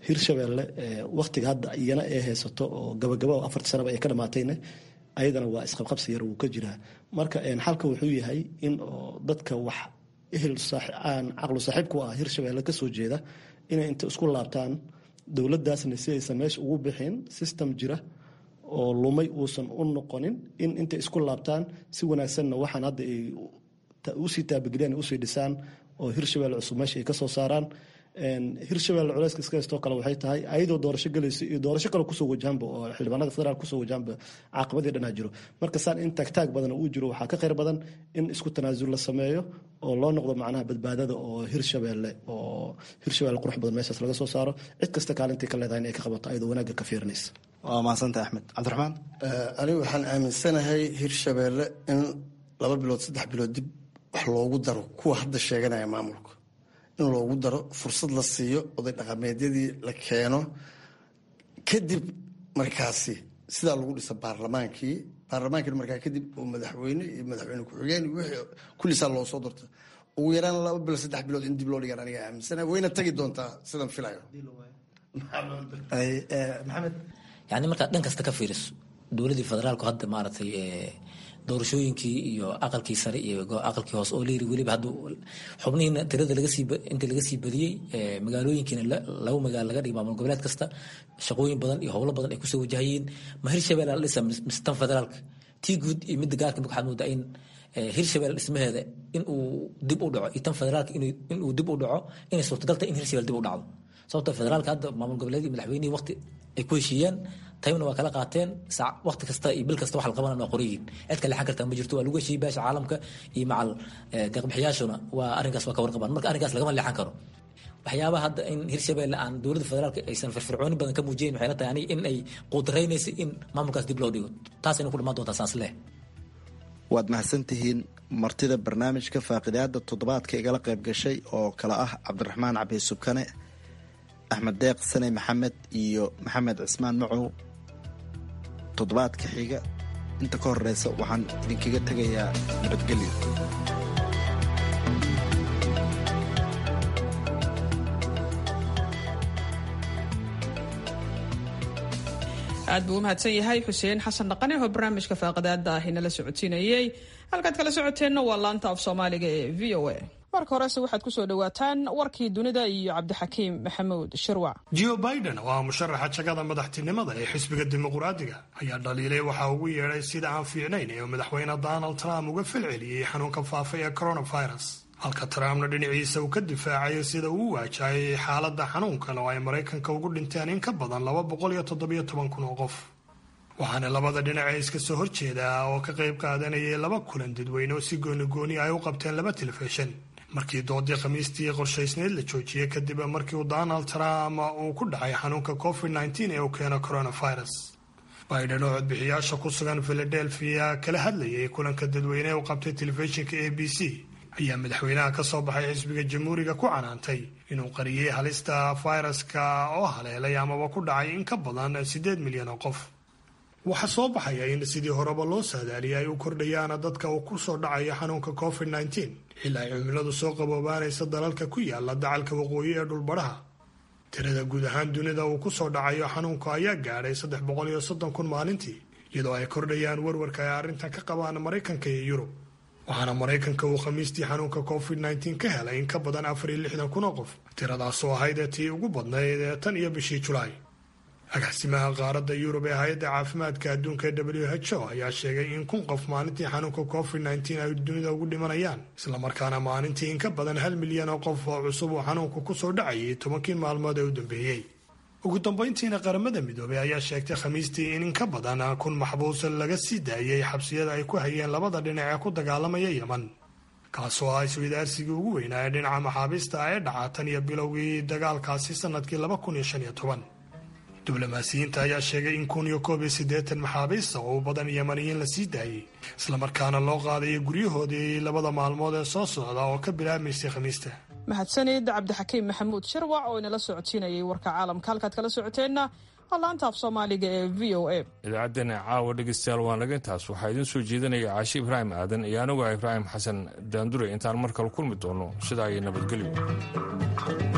hirshabeelle waktiga hadda iyana ay haysato oo gabagaba afarta sanaba ay ka dhamaatayna ayadana waa isqabqabsi yar wuu ka jiraa marka xalka wuxuu yahay in dadka wax ehel aan caqlu saaxiib ku ah hirshabeelle kasoo jeeda inay inta isku laabtaan dowladaasna si aysan meesha ugu bixin system jira oo lumay uusan u noqonin in intay isku laabtaan si wanaagsanna waxaan hadda ay usii taabageliyaan usii dhisaan oo hirshabelle cusub meesha ay kasoo saaraan hirshabelle culeyska iska haystoo kale waxay tahay ayadoo doorasho gelayso iyo doorasho kale kusoo wajahanba oo xildhibaanada federaal kusoo wajahanba caaqabadii dhanaa jiro marka saan in taagtaag badan uu jiro waxaa ka khayr badan in isku tanaasul la sameeyo oo loo noqdo macnaha badbaadada oo hirshabelle oo hirshabelle qurux badan meeshaas laga soo saaro cid kasta kaalintii ka leedahay in ay ka qabato ayadoo wanaagga ka fiirinaysa waa mahadsanta axmed cabdiraxmaan anigu waxaan aaminsanahay hirshabelle in laba bilood saddex bilood dib wax loogu daro kuwa hadda sheeganaya maamulka in loogu daro fursad la siiyo oday dhaqameedyadii la keeno kadib markaasi sidaa lagu dhisa baarlamaankii baarlamaankii markaa kadib oo madaxweyne iyo madaxweyne ku-xigeen wixii kullisaa loo soo dorta ugu yaraan laba bilood saddex bilood in dib loo dhigaan aniga aaminsanahay wayna tagi doontaa sidan filayo maxamed yani markaad dhan kasta ka fiiriso dowladii federaalku hadda maaragtay doorashooyinkii iyo aqalkii sare iyo aqalkii hoose oo layiri weliba hadda xubnihiina tirada lagasii inta laga sii badiyey magaalooyinkiina laba magaalo laga dhigay maamul goboleed kasta shaqooyin badan iyo howlo badan ay kusoo wajahayeen ma hirshabelle la dhisa mise tan federaalka tii guud iyo midda gaarka marka waxaad moodaa in hirshabelle dhismaheeda inuu dib u dhaco iyo tan federaalka inuu dib u dhaco inay suurtagal tahay in hirshabelle dib u dhacdo sababta federaalka hadda maamul goboleed iyo madaxweynihii waqti ay ku heshiiyeen taymna waa kala qaateen waqti kasta iyo bil kasta wax la qabanana waa qorayiin cid ka leexan kartaa ma jirto waa lagu heshiiyey beesha caalamka iyo macal deeqbixiyaashuna waa arrinkaas waa ka warqabaan marka arrinkaas lagama leexan karo waxyaabaha hadda in hirshabelle aan dowladda federaalka aysan firfircooni badan ka muujiyen waxay la tahay aniga in ay quudaraynaysa in maamulkaas dib loo dhigo taasayna ku dhamaan doontaa saas leh waad mahadsantihiin martida barnaamijka faaqidaada toddobaadka igala qayb gashay oo kale ah cabdiraxmaan cabdi subkane axmed deeq sane maxamed iyo maxamed cismaan macow toddobaadka xiga inta ka horeysa waxaan idinkaga tegayaa nabadgelyo aad buu u mahadsan yahay xuseen xasan dhaqane oo barnaamijka faaqadaada ah inala socodsiinayey halkaad kala socoteenna waa laanta af soomaaliga ee v o a marka horese waxaad kusoo dhawaataan warkii dunida iyo cabdixakiim maxamuud shirwac jo biden oo ah musharaxa jagada madaxtinimada ee xisbiga dimuqraadiga ayaa dhaliilay waxa ugu yeedhay sida aan fiicnayn ee madaxweyne donald trump uga falceliyey xanuunka faafa ee coronavirus halka trumpna dhinaciisa uu ka difaacayo sida uu u waajahayay xaaladda xanuunkan oo ay maraykanka ugu dhinteen in ka badan laba boqol iyo toddobiyo toban kun oo qof waxaana labada dhinace iska soo horjeedaa oo ka qayb qaadanayay laba kulan dadweyne oo si goonigooni ay u qabteen laba telefishin markii doodii khamiistii qorshaysneed la joojiyey kadib markii uu donald trump uu ku dhacay xanuunka covid nteen ee uu keeno coronavirus biden oo codbixiyaasha ku sugan philadelphia kala hadlayay kulanka dadweyne ee u qabtay telefishinka a b c ayaa madaxweynaha ka soo baxay xisbiga jamhuuriga ku canaantay inuu qariyey halista fayraska oo haleelay amaba ku dhacay in ka badan siddeed milyan oo qof waxaa soo baxaya in sidii horeba loo saadaaliyay ay u kordhayaan dadka uu ku soo dhacayo xanuunka covid nteen ilaa ay cimiladu soo qaboobaanaysa dalalka ku yaala dacalka waqooyi ee dhulbadhaha tirada guud ahaan dunida uu ku soo dhacayo xanuunka ayaa gaadhay saddex boqol iyo soddon kun maalintii iyadoo ay kordhayaan warwarka ay arrintan ka qabaan maraykanka iyo yurub waxaana maraykanka uu khamiistii xanuunka covid nteen ka helay in ka badan afar iyo lixdan kun oo qof tiradaasoo ahayd tii ugu badnayd ee tan iyo bishii julaay agaasimaha qaaradda yurub ee hay-adda caafimaadka adduunka ee w h o ayaa sheegay in kun qof maalintii xanuunka covid nteen ay dunida ugu dhimanayaan islamarkaana maalintii in ka badan hal milyan oo qof oo cusub uu xanuunku kusoo dhacayay tobankii maalmood ee u dambeeyey ugu dambayntiina qaramada midoobey ayaa sheegtay khamiistii in in ka badan kun maxbuus laga sii daayay xabsiyada ay ku hayeen labada dhinac ee ku dagaalamaya yeman kaasoo ah iswadaarsigii ugu weynaa ee dhinaca maxaabiista ee dhaca tan iyo bilowgii dagaalkaasi sanadkii laba kun iyo shan iyo toban diblomaasiyiinta ayaa sheegay in kun iyo koob iyo siddeetan maxaabiista oo u badan yamaniyiin la sii daayey islamarkaana loo qaadayo guryahoodii labada maalmood ee soo socda oo ka bilaabmaysay khamiista mahadsanid cabdixakiim maxamuud shirwac oo inala socodsiinayay warka caalamka halkaad kala socoteenna waa laanta af soomaaliga ee v o a idaacaddeenna caawa dhegeystayaal waan laga intaas waxaa idiin soo jeedinaya caashi ibraahim aadan iyo anigu ibraahim xasan daandure intaan mar kale kulmi doono sidaa iyo nabadgelyo